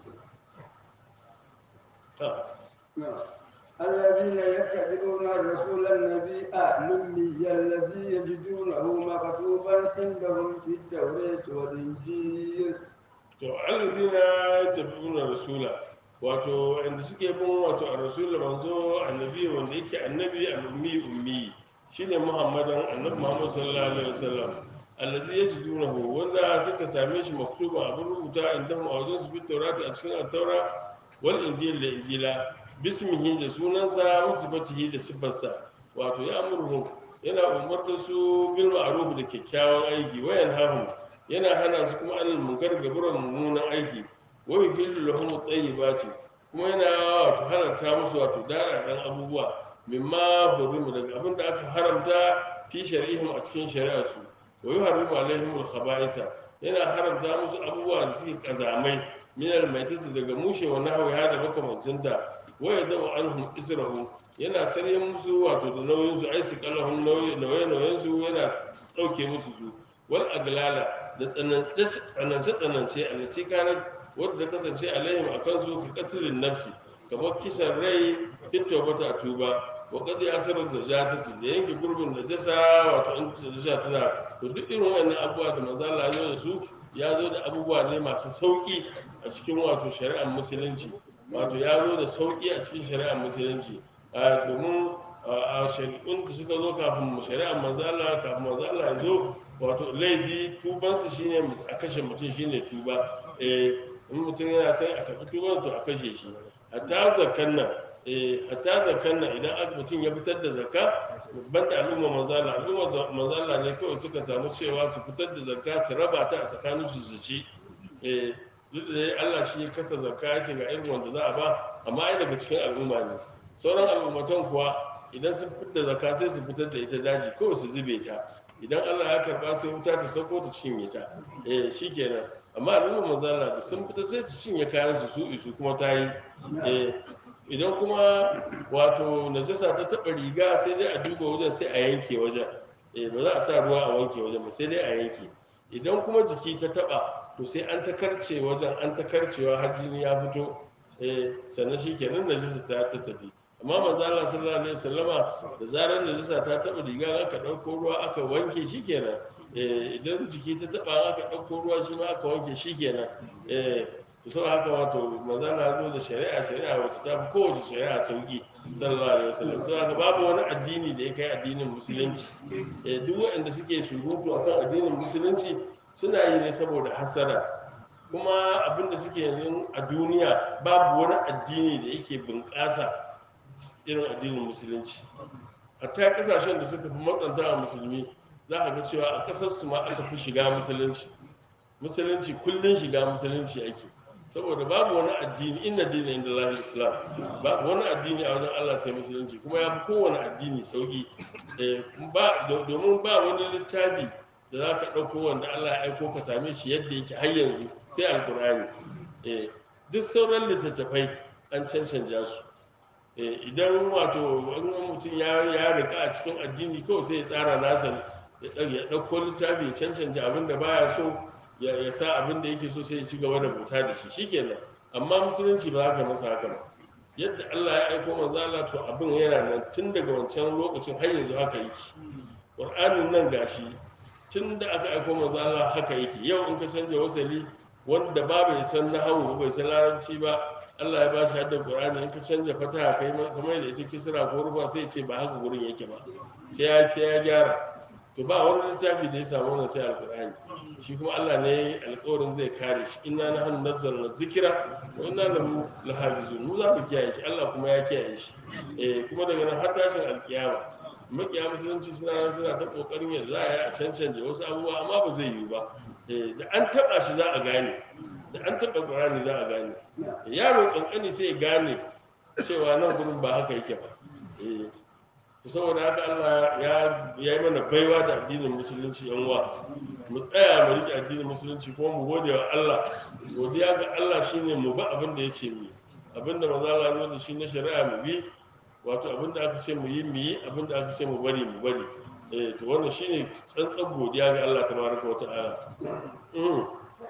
S1: ta
S2: نعم. الذين يتبعون الرسول النبي الأمي الذي يجدونه مكتوبا عندهم في التوراة والإنجيل
S1: to allazina yattabi'una rasula wato inda suke bin wato ar-rasul manzo annabi wanda yake annabi al-ummi ummi shine muhammadan annabi muhammad sallallahu alaihi wasallam allazi yajidunahu wanda suka same shi maktuba abin rubuta inda mu a wajen su bi taurati a cikin at-taura wal injil da injila bismihi da sunansa wa sifatihi da sifarsa wato ya amurhu yana umarta su bil ma'ruf da kyakkyawan aiki wayan hahum yana hana su kuma anil munkar gaburan mummunan aiki wa yuhillu lahum at-tayyibati kuma yana wato haramta musu wato dararan abubuwa mimma hurimu daga abin da aka haramta fi shari'ihim a cikin shari'ar su wa yuharrimu alaihim al-khaba'isa yana haramta musu abubuwa da suke kazamai min al-maitati daga mushe wa nahwi hada makamancinta wa yadau anhum israhum yana sarye musu wato da nauyin su ai su kalahum nauyin nauyin su yana dauke musu su wal aglala da tsanance tsanance tsanance alati kana wadda ta kasance alaihim akan su ka katlin nafsi kamar kisan rai fito bata tuba wa qad yasaru da jasati da yanke gurbin da jasa wato in jasa tana to duk irin wannan abubuwa da manzo Allah ya zo da su ya zo da abubuwa ne masu sauki a cikin wato shari'ar musulunci wato ya zo da sauki a cikin shari'ar musulunci a domin a shari'un da suka zo kafin shari'ar manzala kafin manzala ya zo wato laifi tubansa shine a kashe mutum shine tuba eh in mutum yana sai a tafi tuban to a kashe shi hatta zakan nan eh hatta zakan nan idan aka mutum ya fitar da zakka ban da al'umma manzala al'umma manzala ne kawai suka samu cewa su fitar da zakka su raba ta a tsakanin su su ci eh duk da dai Allah shi ya kasa zakka ya ce ga irin wanda za a ba amma ai daga cikin al'umma ne sauran al'ummatan kuwa idan sun fitar da zakka sai su fitar da ita daji kawai su zube ta idan Allah ya karba sai wuta ta sauko ta cinye ta eh shikenan amma al'umma manzala da sun fita sai su cinye kayan su su isu kuma ta yi eh idan kuma wato najasa ta taba riga sai dai a duba wajen sai a yanke wajen eh ba za a sa ruwa a wanke wajen ba sai dai a yanke idan kuma jiki ta taba to sai an ta karce wajen an ta karcewa har jini ya fito eh sannan shikenan najasa ta ta tafi amma manzo Allah sallallahu alaihi wasallama da zarar najasa ta taba riga aka dauko ruwa aka wanke shikenan eh idan jiki ta taba aka dauko ruwa shi ma aka wanke shikenan eh to saboda haka wato manzo Allah ya zo da shari'a shari'a wacce ta fi kowace shari'a sauki sallallahu alaihi wasallam saboda haka babu wani addini da ya kai addinin musulunci eh duk waɗanda suke surutu akan addinin musulunci suna yi ne saboda hasara kuma abinda suke yanzu a duniya babu wani addini da yake bunƙasa irin addinin musulunci hatta kasashen da suka fi matsanta a musulmi za ka ga cewa a ƙasar su ma aka fi shiga musulunci musulunci kullum shiga musulunci ake saboda babu wani addini inna dina inda lahil islam babu wani addini a wajen allah sai musulunci kuma ya fi kowane addini sauki Eh, ba- do- domin ba wani littafi da za ka ɗauko wanda allah ya aiko ka same shi yadda yake har yanzu sai alkur'ani Eh, duk sauran littattafai an cancanja su Eh, idan wato wani mutum ya ya rika a cikin addini kawai sai ya tsara nasa ya ɗau- ya ɗauko littafi ya cancanta abin da baya so ya ya sa abin da yake so sai ya ci gaba da bauta da shi shikenan amma musulunci ba za ka masa haka ba yadda Allah ya aiko manzo Allah to abin yana nan tun daga wancan lokacin har yanzu haka yake Qur'anin nan gashi tun da aka aiko manzo Allah haka yake yau in ka canja wasali wanda ba bai san nahawu ba bai san larabci ba Allah ya bashi hadda Qur'ani in ka canja fataha kai ma kamar da ita kisra ko rufa sai ya ce ba haka gurin yake ba sai ya sai ya gyara to ba wani littafi da ya samu wannan sai alqur'ani shi kuma Allah ne alƙawarin zai kare shi inna nahnu nazzalna zikra wa inna lahu lahafizun mu za mu kiyaye shi Allah kuma ya kiyaye shi eh kuma daga nan har tashin alkiyama makiya musulunci suna nan suna ta kokarin yadda za a yi a cancanta wasu abubuwa amma ba zai yiwu ba Eh, da an taba shi za a gane da an taba qur'ani za a gane yaro kankani sai ya gane cewa nan gurin ba haka yake ba Eh, to saboda haka Allah ya ya yi mana baiwa da addinin musulunci yan uwa mu tsaya mu riƙe addinin musulunci kuma mu gode wa Allah godiya ga Allah shine mu ba abin da ya ce mu yi. abin da manzo Allah ya zo da shi na shari'a mu bi wato abin da aka ce mu yi mu yi abin da aka ce mu bari mu bari eh to wannan shine tsantsan godiya ga Allah tabaraka wa ta'ala mm.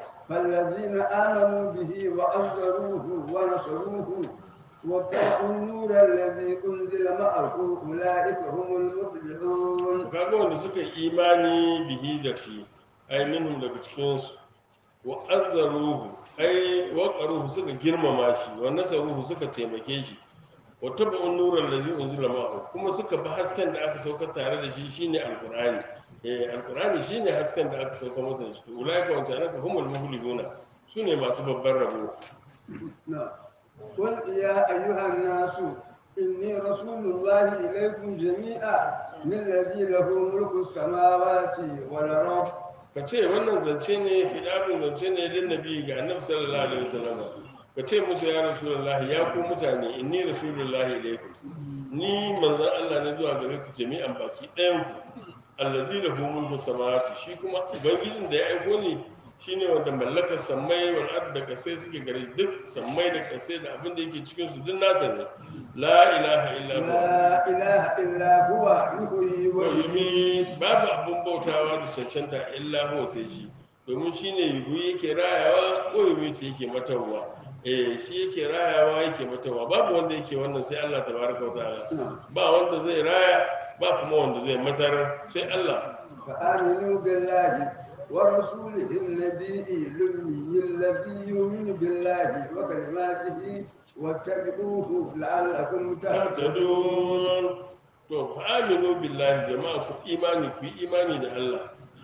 S2: فالذين آمنوا به وعزروه ونصروه واتقوا النور الذي أنزل معه أولئك هم المفلحون
S1: kaga wanda suka yi imani bihi da shi ai minhum daga cikin su wa azzaruhu ai wa qaruhu suka girmama shi wa nasaruhu suka taimake shi wa tabu'un nuran allazi unzila ma'ahu kuma suka bi hasken da aka saukar tare da shi shine alqur'ani eh alqur'ani shine hasken da aka saukar masa da shi to ulaika wa ta'ala humul muflihuna sune masu babban rabo
S2: نعم. قل يا أيها الناس إني رسول الله إليكم جميعا من الذي له ملك السماوات والأرض
S1: ka ce wannan zance ne hidabin zance ne lin nabi ga annabi sallallahu alaihi wasallam ka ce musu ya rasulullahi ya ku mutane inni rasulullahi ilaikum ni manzon Allah ne zuwa gare ku jami'an baki ɗayan ku allazi lahu mulku samawati shi kuma ubangijin da ya aiko ni shine wanda mallakar sammai wal ard da kasai suke gare shi. duk sammai da kasai da abin da yake cikin su duk nasa ne la ilaha illa huwa
S2: لا إله إلا هو يحيي ويميت
S1: yumi babu abin bautawa da cancanta illa huwa sai shi domin shi ne yuhu yake rayawa ko yumi ta yake matarwa eh shi yake rayawa yake matarwa babu wanda yake wannan sai Allah tabaraka wa ta'ala ba wanda zai raya ba kuma wanda zai matar sai Allah
S2: فآمنوا بالله ورسوله النبي الأمي الذي يؤمن بالله وكلماته واتبعوه لعلكم تهتدون
S1: tahtadun to fa aminu billahi jama'a ku imani ku yi imani da Allah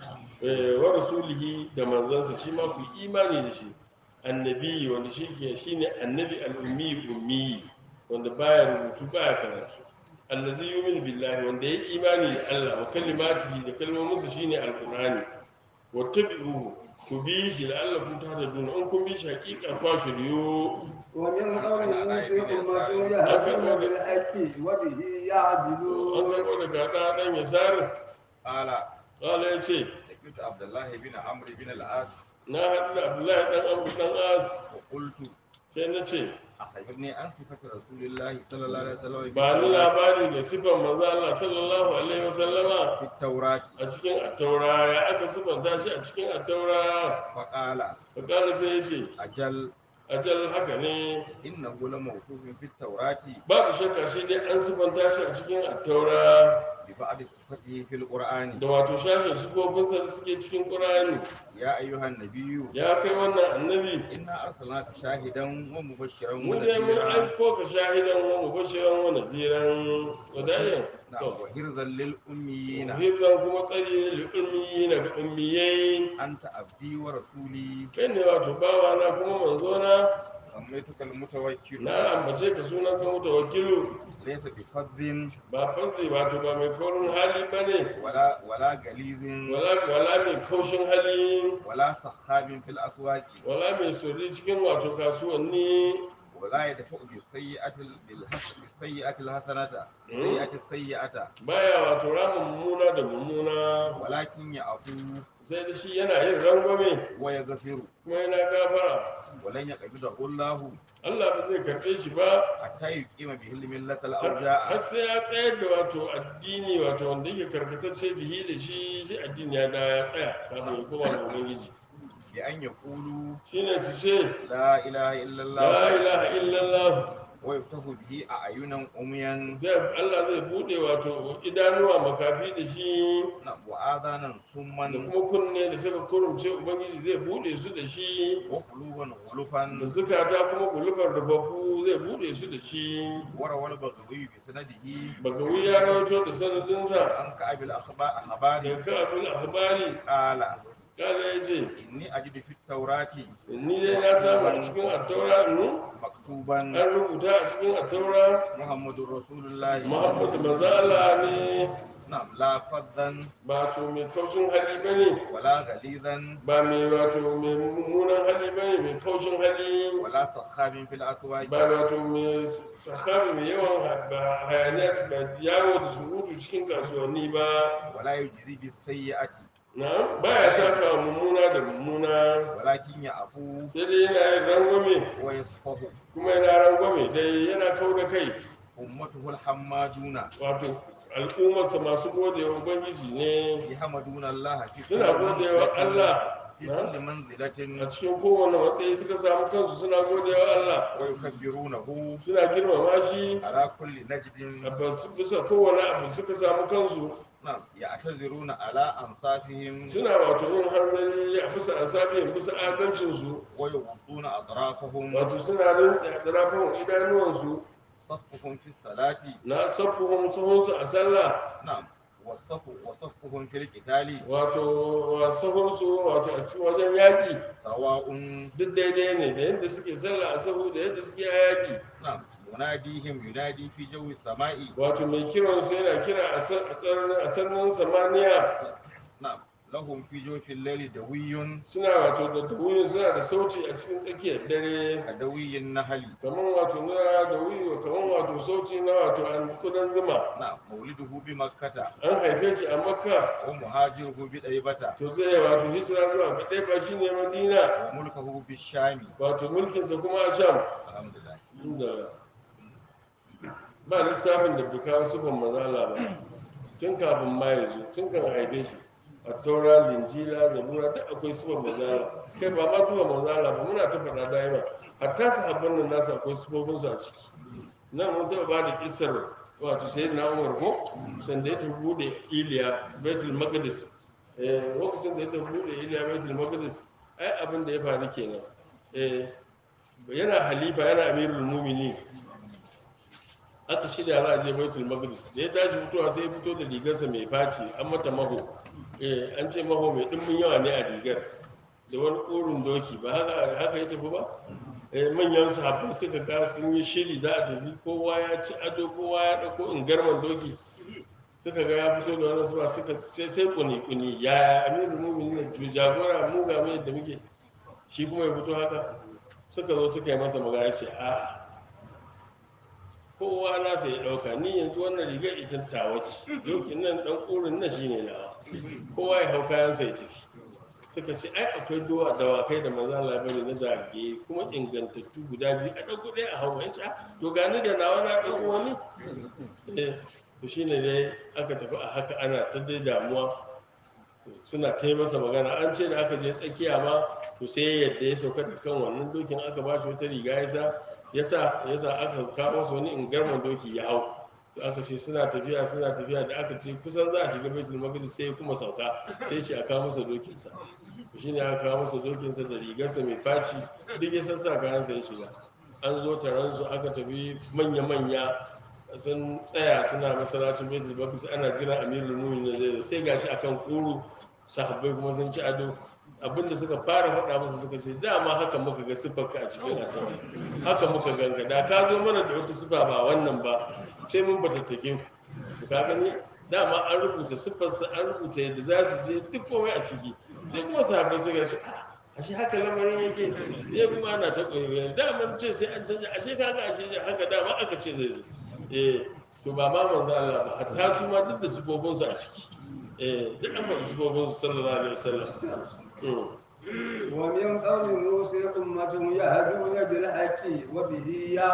S1: eh, wa rasulihi da manzansa shi ma ku yi imani da shi annabi wanda shi ke shine annabi al-ummi ummi wanda baya rubutu baya karatu allazi yu'minu billahi wanda ya imani da Allah wa kalimatihi da kalmominsa shine alqur'ani wattabi'uhu ku bi shi la'allakum tahtadun in kun bi shi hakika kwa shiryu
S2: ومن قوم موسى أمة يهدون بالحق وبه
S1: an
S2: يعدلون
S1: karɓo daga ɗa ɗan yasarin
S4: قال
S1: ƙala ya ce
S4: لقيت عبد الله بن عمرو بن العاص
S1: na haɗu da abdullahi ɗan amru ɗan as
S4: وقلت
S1: sai na ce
S4: أخبرني عن صفة رسول الله صلى الله عليه وسلم في
S1: ba ni
S4: التوراة-
S1: labari da sifan manzo Allah sallallahu alaihi wasallama
S4: في التوراة
S1: a cikin attaura ya aka sifanta shi a cikin attaura
S4: فقال
S1: fakala sai ya ce
S4: أجل
S1: ajal haka ne
S4: إنه لموصوف في التوراة
S1: babu shakka shi dai an sifanta shi a cikin attaura
S4: ببعض صفته في القرآن
S1: da wato shashin sifofinsa da suke cikin ƙur'ani
S4: يا أيها النبي
S1: ya kai wannan annabi
S4: إنا أرسلناك شاهدا ومبشرا
S1: mu dai mun
S4: ونذيرا
S1: aiko ka shahidan wa mubashiran wa naziran wadayan
S4: نعم وحرزا للأميين
S1: hifzan kuma tsari li'ummiyi na ga ummiyai
S4: أنت عبدي ورسولي
S1: kai ne wato bawa na kuma manzo na
S4: سميتك المتوكل
S1: na ambace ka sunan ka mutu wakilu
S4: ليس بفظ
S1: ba fansi wato ba mai kaurin hali ba ne
S4: ولا ولا غليظ
S1: wala wala mai kaushin hali
S4: ولا سخاب في الأسواق
S1: wala mai sirri cikin wato kasuwanni
S4: ولا يدفع بالسيئة بالحس- بالسيئة الحسنة السيئة السيئة
S1: baya wato rama mummuna da mummuna
S4: ولكن يعفو
S1: sai da shi yana yin rangwame
S4: ويغفر
S1: kuma yana gafara
S4: ولن يقبضه الله
S1: Allah ba zai karɓe shi ba
S4: حتى يقيم به الملة
S1: har
S4: الأوجاع
S1: sai ya tsayar da wato addini wato wanda yake karkatacce bihi da shi sai addini ya da ya tsaya kafin ya koma ga ubangiji
S4: بأن يقولوا
S1: shine su ce
S4: لا إله إلا
S1: la
S4: الله
S1: ilaha illallah
S4: ويفتح به أعينا عميا
S1: zai Allah zai bude wato idanuwa makafi da shi
S4: نعم، وآذانا
S1: da
S4: صما
S1: kuma kunne da suka kurumce ubangiji zai bude su da shi
S4: وقلوبا
S1: da
S4: غلفا
S1: zukata kuma gulufar da baku zai bude su da shi
S4: وروى البغوي بسنده
S1: bagawi ya rawaito da sanadinsa
S4: عن كعب الأخبار
S1: da kafin akhbari
S4: قال
S1: kana ya ce
S4: إني أجد في التوراة
S1: ni dai na samu a cikin attaura nu
S4: مكتوبا
S1: an rubuta a cikin attaura
S4: محمد رسول الله
S1: muhammadu manzo Allah ne
S4: نعم لا فظا
S1: ba to mai kaushin hali bane
S4: ولا غليظا
S1: ba mai wato mai mummunan hali bane mai kaushin hali
S4: ولا سخاب في الأسواق
S1: ba wato mai sahabi mai yawan ha- ba hayaniya ba yawo da surutu cikin kasuwanni ba
S4: ولا يجزي بالسيئة
S1: na baya saka mummuna da mummuna
S4: ولكن يعفو
S1: sai dai yana yin rangwame
S4: ويصفه
S1: kuma yana rangwame dai yana kau da kai
S4: أمته الحمادون
S1: wato al'ummarsa masu gode wa ubangiji ne
S4: يحمدون الله في
S1: suna gode wa Allah
S4: في
S1: na?
S4: كل منزلة
S1: a cikin kowane matsayi suka samu kansu suna gode wa Allah
S4: ويكبرونه
S1: suna girmama shi
S4: على كل
S1: a
S4: نجد
S1: bas- bisa kowane abu suka samu kansu
S4: نعم يعتذرون على أنصافهم
S1: suna wato yin hanzari a bisa asabihin bisa adalcinsu
S4: ويغضون أطرافهم
S1: wato suna rintsi a ɗarafin idanuwansu
S4: صفهم في الصلاة
S1: na sabbuhun sahunsu a sallah
S4: نعم والصف وصفهم في القتال
S1: wato wasahunsu wato a cikin wajen yaƙi
S4: سواء
S1: duk daidai ne da yadda suke sallah a sahu da yadda suke a yaƙi
S4: نعم مناديهم ينادي في جو السماء
S1: wato mai kiransu yana kira a sa- a sararin- a sararin samaniya
S4: نعم لهم في جوف الليل دوي
S1: suna wato da duwuyin suna da sauti a cikin tsakiyar dare
S4: كدوي النهل
S1: kamar wato na da wuyi kamar wato sauti na wato an kudan zuma
S4: نعم مولده بمكة
S1: an haife shi a makka
S4: ومهاجره بطيبة
S1: to zai wato hijira zuwa ga ɗaya ba shi ne madina
S4: وملكه بالشام
S1: wato mulkinsa kuma a sham
S4: الحمد لله
S1: inda ba littafin da bai kawo sufan mazala ba tun kafin ma ya zo tun kan haife shi a taura linjila zabura duk akwai sufan mazala kai ba ma sufan mazala ba muna ta faɗa daima hatta sahabban nan nasu akwai sufofinsu a ciki nan mun taɓa ba da kisar wato sai na umar ko sanda ya tafi bude iliya baitul maqdis eh lokacin da ya tafi bude iliya baitul maqdis ai abin da ya faru kenan eh yana halifa yana amirul mumini aka shirya za a je baitul maqdis da ya tashi fitowa sai ya fito da rigarsa mai faci an mata maho eh an ce maho mai dimbin yawa ne a rigar da wani korin doki ba haka haka ya tafi ba eh manyan sahabbai suka ga sun yi shiri za a tafi kowa ya ci ado kowa ya dauko ingarman doki suka ga ya fito da wani suba suka sai sai kuni kuni ya amirul muminin ne jagora mu ga mai yadda muke shi kuma ya fito haka suka zo suka yi masa magana ce a kowa nasa ya ɗauka ni yanzu wannan rigar ita tawa ce dokin nan ɗan ƙurin nan shine nawa kowa ya hau kayansa ya tafi suka ce ai akwai dowa dawakai da maza labari na zage kuma ingantattu guda biyu a ɗauko ɗaya a hau ya ce "Ah, to gani da nawa na ɗauko wani eh to shine dai aka tafi a haka ana ta dai damuwa To, suna ta yi masa magana an ce da aka je tsakiya ma to sai yadda ya sauka da kan wannan dokin aka ba shi wata riga ya sa ya sa ya sa aka kawo masa wani ingarman doki ya hau to aka ce suna tafiya suna tafiya da aka ce kusan za a shiga baitul maqdis sai ya kuma sauka sai ce a kawo masa dokinsa to shine aka kawo masa dokinsa da rigarsa mai faci duk ya sassa kayansa ya shiga an zo taron su aka tafi manya-manya sun tsaya suna masallacin baitul maqdis ana jiran amirul mu'minin zai zo sai gashi akan kuru sahabbai kuma sun ci ado abinda suka fara faɗa masa suka ce dama haka muka ga siffarka a cikin attaura haka muka ganga da ka zo mana da wata siffa ba wannan ba sai mun batattake ku ka gani dama an rubuta siffarsa an rubuta yadda za su je duk komai a ciki sai kuma sahabbai suka ce "Ah, ashe haka lamarin yake ya kuma ana ta ƙoƙari dama ce sai an canja ashe kaga ashe haka dama aka ce zai zo eh to ba ma manzo Allah ba hatta su ma duk da sifofin su a ciki eh duk an faɗi sifofin su sallallahu alaihi wasallam Mm.
S2: ومن قوم موسى أمة يهدون بالحق وبه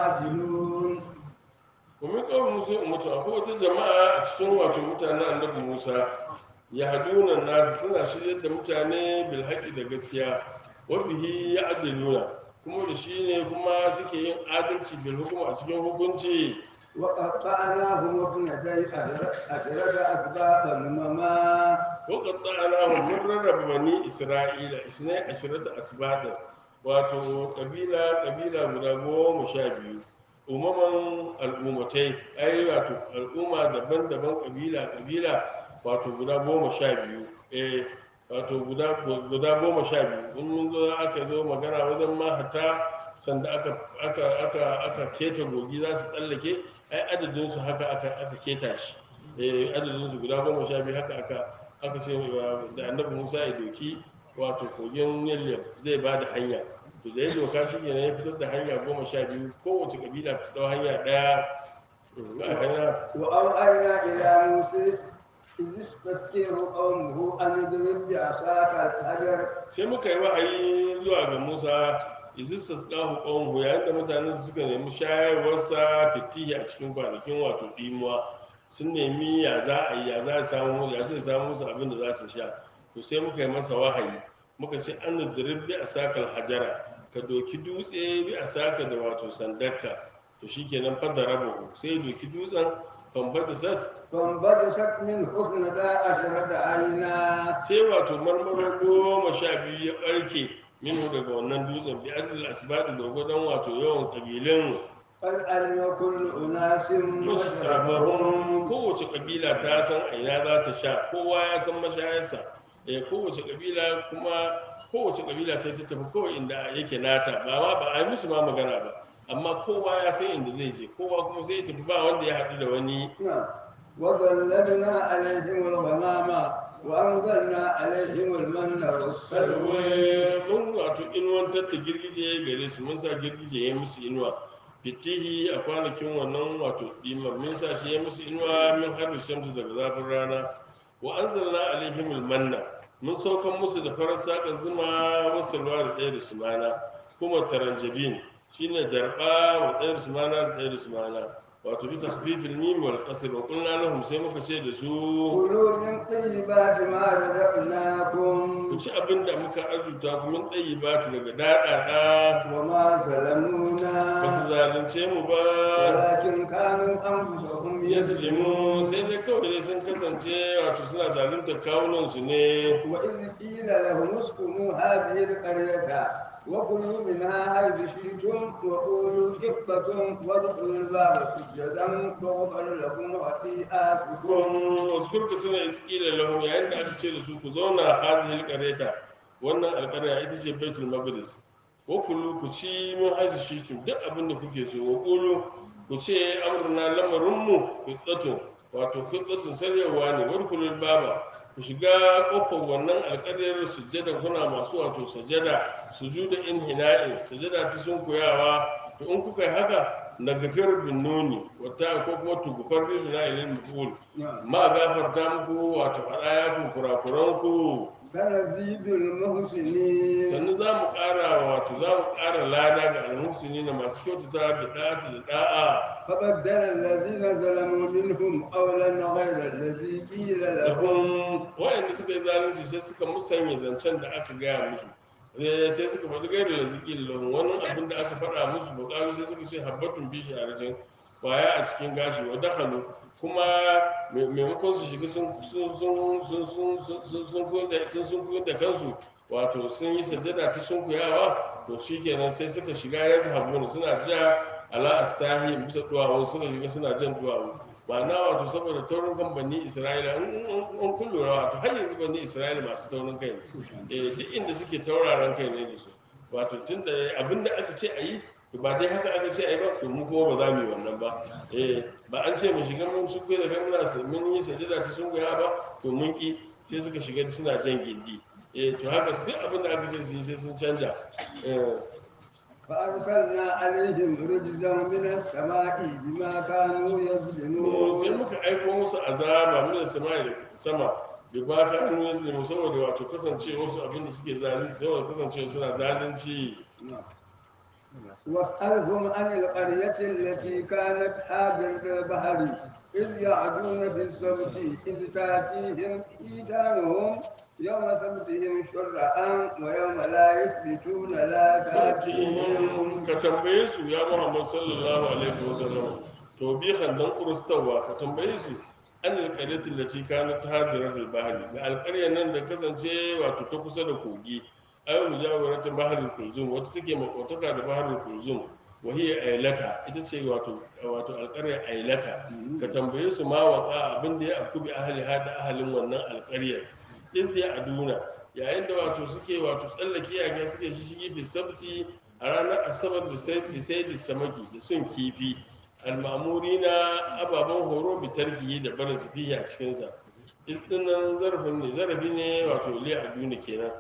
S2: يعدلون
S1: domin kawai musu ummatu akwai wata jama'a a cikin wato mutanen annabi musa ya haduna nasu suna shiryar da mutane bil haƙi da gaskiya wabihi ya adaluna kuma da shi ne kuma suke yin adalci bil hukuma a cikin hukunci
S2: وقطعناهم اثنتي عشرة أسباطا أمما
S1: وقطعناهم mun rarraba bani isra'ila isnai ashirata asbadin wato kabila kabila guda goma sha biyu umaman al'ummatai ai wato al'umma daban-daban kabila kabila wato guda goma sha biyu eh wato guda guda goma sha biyu in mun zo aka zo magana wajen mahata sanda aka aka aka aka keta gogi za su tsallake ai adadin su haka aka aka keta shi eh adadin su guda goma sha biyu haka aka aka ce wa- da annabi Musa ya doki wato kogin Nil zai ba da hanya to da ya doka shi ne ya fitar da hanya goma sha biyu kowace kabila ta dau hanya daya Mm, a hanya
S2: وأوحينا إلى موسى إذ استسقيه قومه أن اضرب بعصاك الحجر
S1: sai muka yi wahayi zuwa ga Musa izistas qahu qawmuhu yayin da mutanen su suka nemi shayarwarsa fitihi a cikin kwanakin wato dimuwa sun nemi ya za a yi ya za a samu ya zai samu musu abin da za su sha to sai muka yi masa wahayi muka ce an dirib bi asakal hajara ka doki dutse bi asaka da wato sandarka to shikenan fadda rabahu sai ya doki dutsen fambata sat
S2: فانبجست منه اثنتا عشرة عينا
S1: sai wato marmaro goma sha biyu ya ɓarke minhu daga wannan dutsen bi adil asbadi gwargwadon wato yawan ƙabilun
S2: قد علم كل أناس مشربهم
S1: mushrabahum kowace kabila ta san a ina za ta sha kowa ya san mashayarsa eh kowace kabila kuma kowace kabila sai ta tafi kawai inda yake nata ba ma ba a yi musu ma magana ba amma kowa ya san inda zai je kowa kuma sai ya tafi ba wanda ya haɗu da wani
S2: نعم وظللنا عليهم الغمام وأنزلنا عليهم المن والسلوى
S1: salwe mun wato inuwantar da girgije gare su mun sa girgije ya musu inuwa fitihi a kwanakin wannan wato dimar mun sa shi ya musu inuwa min har shamsu daga zafin rana wa anzalna alaihim manna mun saukan musu da farar saka zuma wasu ruwa da ɗaya da sumana kuma taranjabin shine darba wa ɗaya da sumana da ɗaya da sumana wato bi takhfifil mim wal qasr wa qulna lahum sai muka ce da su
S2: كلوا من طيبات ما رزقناكم
S1: ku ci abin da muka arzuta ku min ɗayi ba ta daga daɗaɗa
S2: وما ظلمونا
S1: ba su zalunce mu ba
S2: ولكن كانوا أنفسهم
S1: ya zulimu
S2: يظلمون
S1: sai dai kawai dai sun kasance wato suna zalunta kawunansu ne
S2: وإذ قيل لهم اسكنوا هذه القرية وكلوا منها حيث شئتم وقولوا حقة وادخلوا الباب سجدا تغفر لكم خطيئاتكم
S1: kun waskurka tuna iskila lahum yayin da aka ce da su ku zauna hazihil qareta wannan alƙarya ita ce baitul maqdis wa kullu ku ci min hazi shitum duk abin da kuke so wa qulu ku ce amruna lamarinmu qittatun wato qittatun saryawa ne wa kullu baba ku shiga kofar wannan alƙaryar sujjada kuna masu wato sajada sujuda inhina'in sajada ta sunkuyawa to in kuka yi haka na gafir bin nuni wata ko kuma tugufar bin hina'in maful
S2: نعم.
S1: ma gafarta muku wato faɗa ya ku kurakuran ku
S2: سنزيد المحسنين
S1: sannu za mu ƙara wato za mu ƙara lada ga almuhsini na masu kyautata da ɗa'ati da ɗa'a
S2: فبدل الذين ظلموا منهم قولا غير الذي قيل
S1: da
S2: لهم
S1: kun waɗanda suka yi zalunci sai suka musanya zancen da aka gaya musu Eh, sai suka faɗi gairu da ziki lahun wani abin da aka faɗa musu buƙaru sai suka ce habbatun bishi a rajin kwaya a cikin gashi wa dakhalu kuma mai- maimakon su shiga sun sun sun sun sun sun sun sun koyar da- sun sun koyar da kansu wato sun yi sajada ta sunkuyawa to shikenan sai suka shiga ya zahabuna suna ja ala astahi bisa duwawu suka shiga suna jan duwawu ma'ana wato saboda taurin kan bani isra'ila in in kun lura wato har yanzu bani isra'ila masu taurin kai ne eh duk inda suke tauraron kai ne da su wato tun da abinda aka ce a yi to ba dai haka aka ce a yi ba to mu kuma ba za mu yi wannan ba eh ba an ce mu shiga mun sun da kan muna sa- mun yi sajada ta sun goya ba to mun ki sai suka shiga suna jan gindi eh to haka duk abin da aka ce su yi sai sun canja eh
S2: فأرسلنا عليهم رجزا من السماء بما كانوا
S1: sai
S2: يظلمون
S1: muka aiko musu azaba min sama da sama bi ba ka an yi zulmi saboda wato kasance wasu abin da suke zalunci saboda kasance suna zalunci
S2: واسألهم عن القرية التي كانت حاضرة البحر إذ يعدون في السبت إذ تأتيهم حيتانهم يوم سبتهم شرعا ويوم لا يثبتون لا تأتيهم
S1: Fatihim ka tambaye su ya Muhammad sallallahu alaihi wasallam to bi handan kurustawa ka tambaye su an alƙaryatin da ci kana ta hadirar albahari da alƙaryar nan da kasance wato ta kusa da kogi ayo mujawaratin baharul kulzum wata take makotaka da baharul kulzum wahiya ailata ita ce wato wato alƙaryar ailata ka tambaye su ma waka abin da ya afku bi ahli hada ahalin wannan alƙaryar iz ya aduna yayin da wato suke wato tsallake yaga suke shishigi fi sabti a ranar asabar da sai fi sai da samaki da sun kifi almamuri na ababen horo bi tarkiyi da barin su fiye a cikinsa is din nan zarafin ne zarafi ne wato li aduna kenan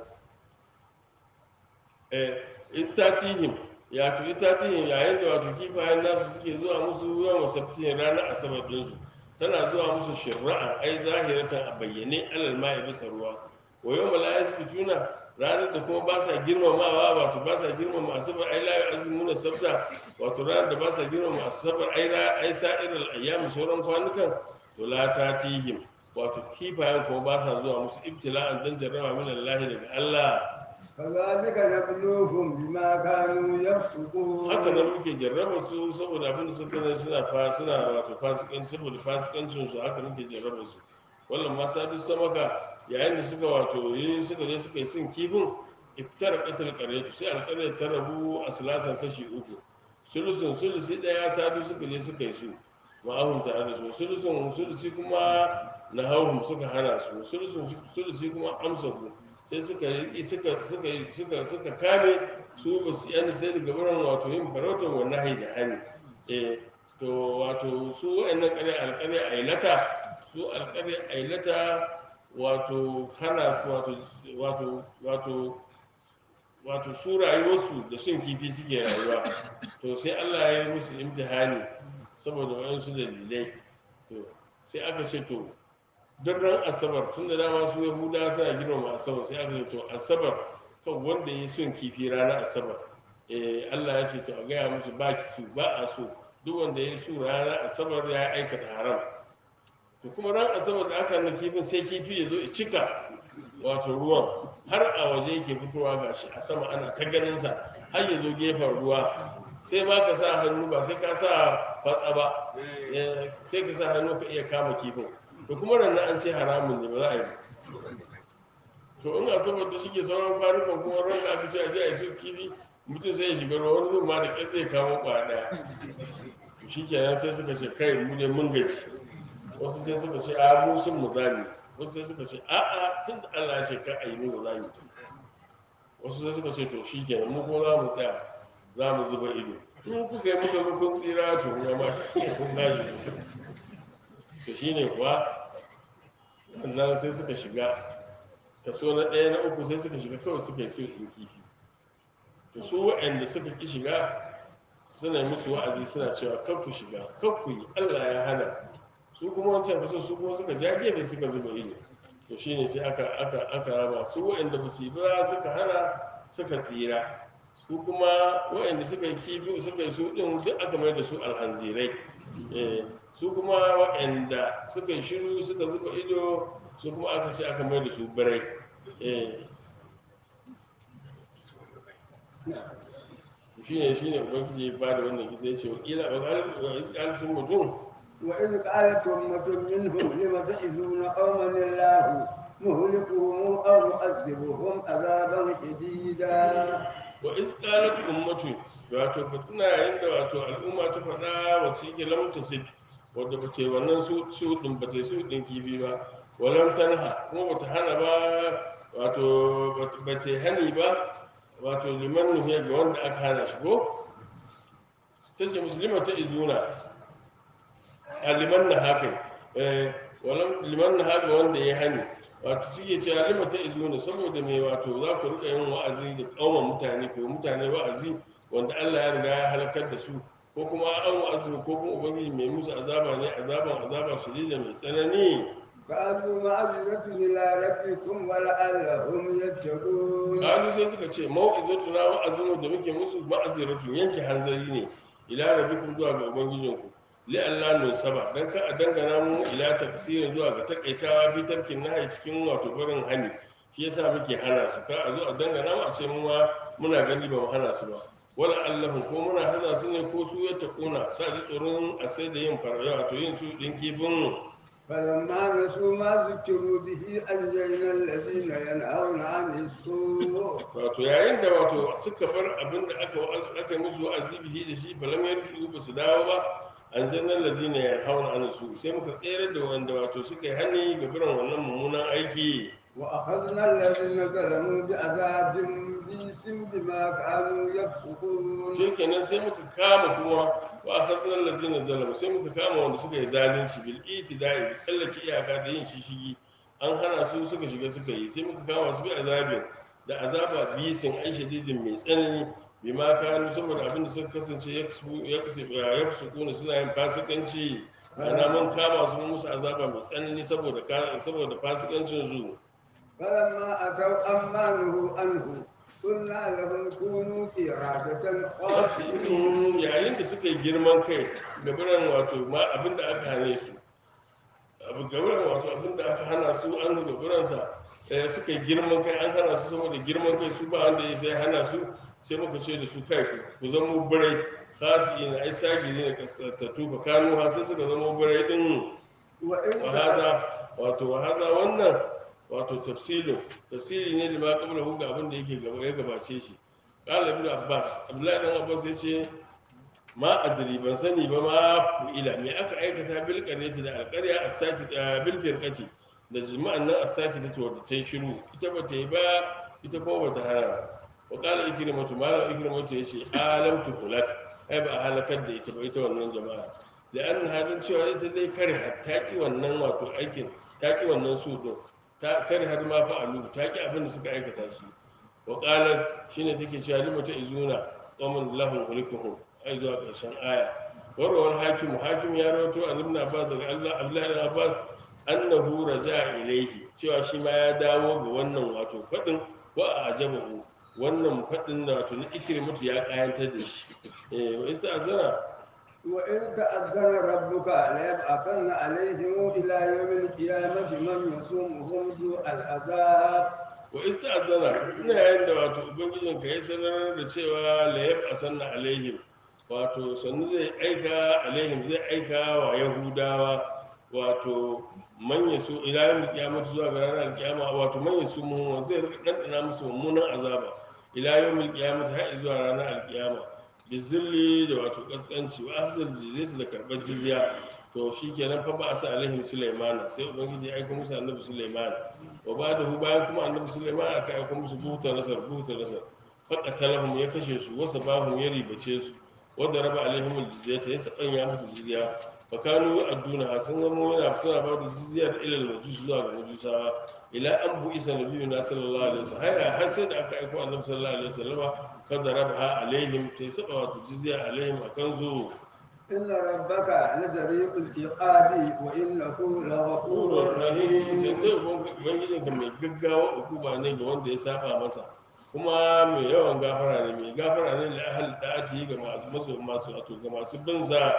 S1: eh istatihim ya to istatihim yayin da wato kifayen nasu suke zuwa musu yawan sabtihin ranar asabar ɗinsu tana zuwa musu shirra'a ai zahiratan a bayyane alal ma'i bisa ruwa wa yau mala yasbituna ranar da kuma ba sa girmamawa wato ba sa girmama asabar ai la azmuna sabta wato ranar da ba sa girmama asabar ai ra ai sa'irul ayyam sauran kwanukan to la tatihim wato kifayen kuma ba sa zuwa musu ibtila'an dan jarraba min Allah daga Allah
S2: كذلك نبلوهم بما كانوا يفسقون
S1: haka nan muke jarraba su saboda abin da suka zai suna fa suna wato fasikan saboda fasikancin su haka muke jarraba su wallan ma sa duk samaka yayin da suka wato yi suka je suka yi sin kifin iftar qatal qaryatu sai alqaryat ta rabu a salasan kashi uku sulusun sulusi ɗaya sadu suka je suka yi su ma'ahum tare da su sulusun sulusi kuma na hauhum suka hana su sulusun sulusi kuma amsa ku sai suka riƙe suka suka suka suka kame su ba su yana sai daga wurin wato yin farautar wa nahi da hani eh to wato su wa'annan ƙarya alƙarya ailata su alƙarya ailata wato hana su wato wato wato wato su rayuwarsu da sun kifi suke rayuwa to sai Allah ya yi musu imtihani saboda waɗansu dalilai to sai aka ce to duk ran asabar tun da dama su yahuda suna girmama asabar sai aka ce to asabar kan wanda ya yi son kifi ranar asabar eh Allah ya ce to a gaya musu ba ki su ba a so duk wanda ya yi su ranar asabar ya aikata haram to kuma ran asabar da aka na kifin sai kifi ya zo ya cika wato ruwan har a waje yake fitowa gashi a sama ana ta ganinsa har ya zo gefen ruwa sai ma ka sa hannu ba sai ka sa fatsa ba eh, sai ka sa hannu ka iya kama kifin to kuma rannan an ce haramun ne ba za a yi to in asabar da shi ke sauran kwanukan kuma ran da aka ce a je a yi su kifi mutum sai ya shiga ruwa wani zuwa ma da ƙyar zai kama kwa ɗaya shi kenan sai suka ce kai mu ne mun gaji wasu sai suka ce a mu sun mu zami wasu sai suka ce a a tun da Allah ya ce ka a yi mu zami wasu sai suka ce to shi kenan mu kuma za mu tsaya za mu zuba ido in kuka yi muka ga kun tsira to kuma ma kun gaji to shine kuwa wannan sai suka shiga kaso na ɗaya na uku sai suka shiga kawai suka yi su ɗin kifi to su waɗanda suka ƙi shiga suna musu wa'azi suna cewa kan ku shiga kan ku yi Allah ya hana su kuma wancan kaso su kuma suka ja gefe suka zuba ido to shine sai aka aka aka raba su waɗanda ba su yi ba suka hana suka tsira su kuma waɗanda suka yi kifi suka yi su ɗin duk aka mai da su alhanzirai Eh, su kuma waɗanda suka yi shiru suka zuba ido su kuma aka ce aka mai da su birai Eh, shine shine ubangiji ya bada wannan kisa ya ce wakila wa iskalcin mutum
S2: وإذ قالت أمة منهم لم تعزون قوما الله مهلكهم أو معذبهم عذابا شديدا
S1: wa iskalatu ummatu wato ka tuna yayin da wato al'umma ta faɗa wacce yake lamta sit wadda ba ta yi wannan su su din ba ta yi su din kifi ba walam tanha kuma ba ta hana ba wato ba ta yi hani ba wato liman nuhiya ga wanda aka hana shi ko ta ce musulma ta izuna a liman na haka eh, walam liman na haka wanda ya hani wato suke cewa lima ta izuna saboda mai wato za ku rika yin wa'azi da tsawon mutane ko mutane wa'azi wanda Allah ya riga ya halakar da su ko kuma an wa'azi ko kuma ubangiji mai musu azaba ne azaban azaba shadida mai tsanani
S2: قالوا معذرة إلى ربكم ولعلهم يتقون
S1: kalu sai suka ce mau'izatu na wa'azin da muke musu ma'aziratu yanke hanzari ne ila rabbikum zuwa ga ubangijinku li Allah nun saba dan ka a dangana mu ila tafsirin zuwa ga takaitawa bi tarkin nahi cikin wato barin hani shi yasa muke hana su ka a zo a dangana mu a ce mu ma muna gani ba mu hana su ba wala Allah ko muna hana su ne ko su ya takuna sa ji tsoron a sai da yin faraya wato yin su din kifin
S2: فلما نسوا ما ذكروا به أنجينا الذين ينهون عن السوء
S1: wato yayin da wato suka bar abin da aka wa'azu aka yi musu wa'azi bihi da shi balam ya rufu ba su dawo ba an jannan lazina ya hauna an su sai muka tsere da wanda wato suka yi hani ga biran wannan mummunan aiki
S2: وأخذنا الذين ظلموا بعذاب بئس بما كانوا يفسقون
S1: shi kenan sai muka kama kuma wa akhazna allazina zalamu sai muka kama wanda suka yi zalunci bil itida'i da tsallake iyaka da yin shishigi an hana su suka shiga suka yi sai muka kama su bi azabin da azaba bisin ai shadidin mai tsanani bima kanu saboda abin da suka kasance yaksubuna suna yin fasikanci ana mun kama su mun musu azaba mai tsanani saboda ka- saboda fasikancin su
S2: فلما أتوا عما نهوا عنه قلنا لهم كونوا قردة خاسئين
S1: yayin da suka yi girman kai gabaran wato ma abin da aka hane su abu gabaran wato abin da aka hana su an gabaransa eh, suka yi girman kai an hana su saboda girman kai su ba wanda ya sai hana su sai muka ce da su kai ku- ku zama birai kasi ina ai sagiri ne kasattu fa kanu ha sai suka zama birai din
S2: وإن
S1: wahaza wato wahaza wannan wato tafsilin tafsiri ne da ma kabla hu ga abin da yake gaba ya gabace shi qala ibn abbas abdullahi dan abbas yace ma adri ban sani ba ma ila me aka aikata bil qaryati da alqarya as-saki bil firqati da jima'an nan as-saki ta wadda ta yi shiru ita ba ta yi ba ita ko ba ta hana ba wa qala ikrimatu malam ikrimatu yace alam tu hulak ai ba a halakar da ita ba ita wannan jama'a da an hadin cewa ita dai kare har ta ki wannan wato aikin ta ki wannan su din ta kare har ma fa alu ta ki abin da suka aikata shi wa qala shine take cewa limata izuna qawmun lahum hulikuhum ai zuwa ƙarshen aya warwar hakim hakim ya rawato a ibn abbas daga Allah Abdullahi ibn Abbas annahu raja ilayhi cewa shi ma ya dawo ga wannan wato fadin wa ajabahu wannan fadin da wato na ikrimatu ya kayantar da shi eh wa istazana
S2: وإن تأذن ربك ليبعثن عليهم إلى يوم القيامة من يصومهم سوء العذاب
S1: wa istazana ina yayin da wato ubangijin ka ya sanar da cewa la yab'asanna alaihim wato sannu zai aika alaihim zai aika wa yahudawa wato manya su ila yawm qiyamah zuwa ga ranar kiyama wato manya su mun zai rika dandana musu mummunan azaba ila yawm qiyamah har zuwa ranar alkiyama bizilli da wato kaskanci wa ahsal jizyati da karbar jizya to shikenan fa ba asa alaihim sulaimana sai ubangiji ya aika musu annabi sulaiman wa ba da bayan kuma annabi sulaiman aka aika musu buta nasar buta nasar faɗa talahum ya kashe su wasa bahum ya ribace su wadda raba alaihim aljizyata ya sabanya musu jizya fa kanu adduna sun zama yana suna ba da jizyar ilal majus zuwa ga majusawa ila an bu isa nabiyuna sallallahu alaihi wasallam har har sai da aka aika annabi sallallahu alaihi wasallam kada raba alaihim sai saba wato jizya alaihim akan zo
S2: إن ربك لسريع العقاب وإنه لغفور
S1: Ƙurar rahim sai
S2: رحيم
S1: dai ubangijin ka mai gaggawa hukuma ne ga wanda ya saba masa kuma mai yawan gafara ne mai gafara ne da ahal da ake ga masu masu masu wato ga masu bin sa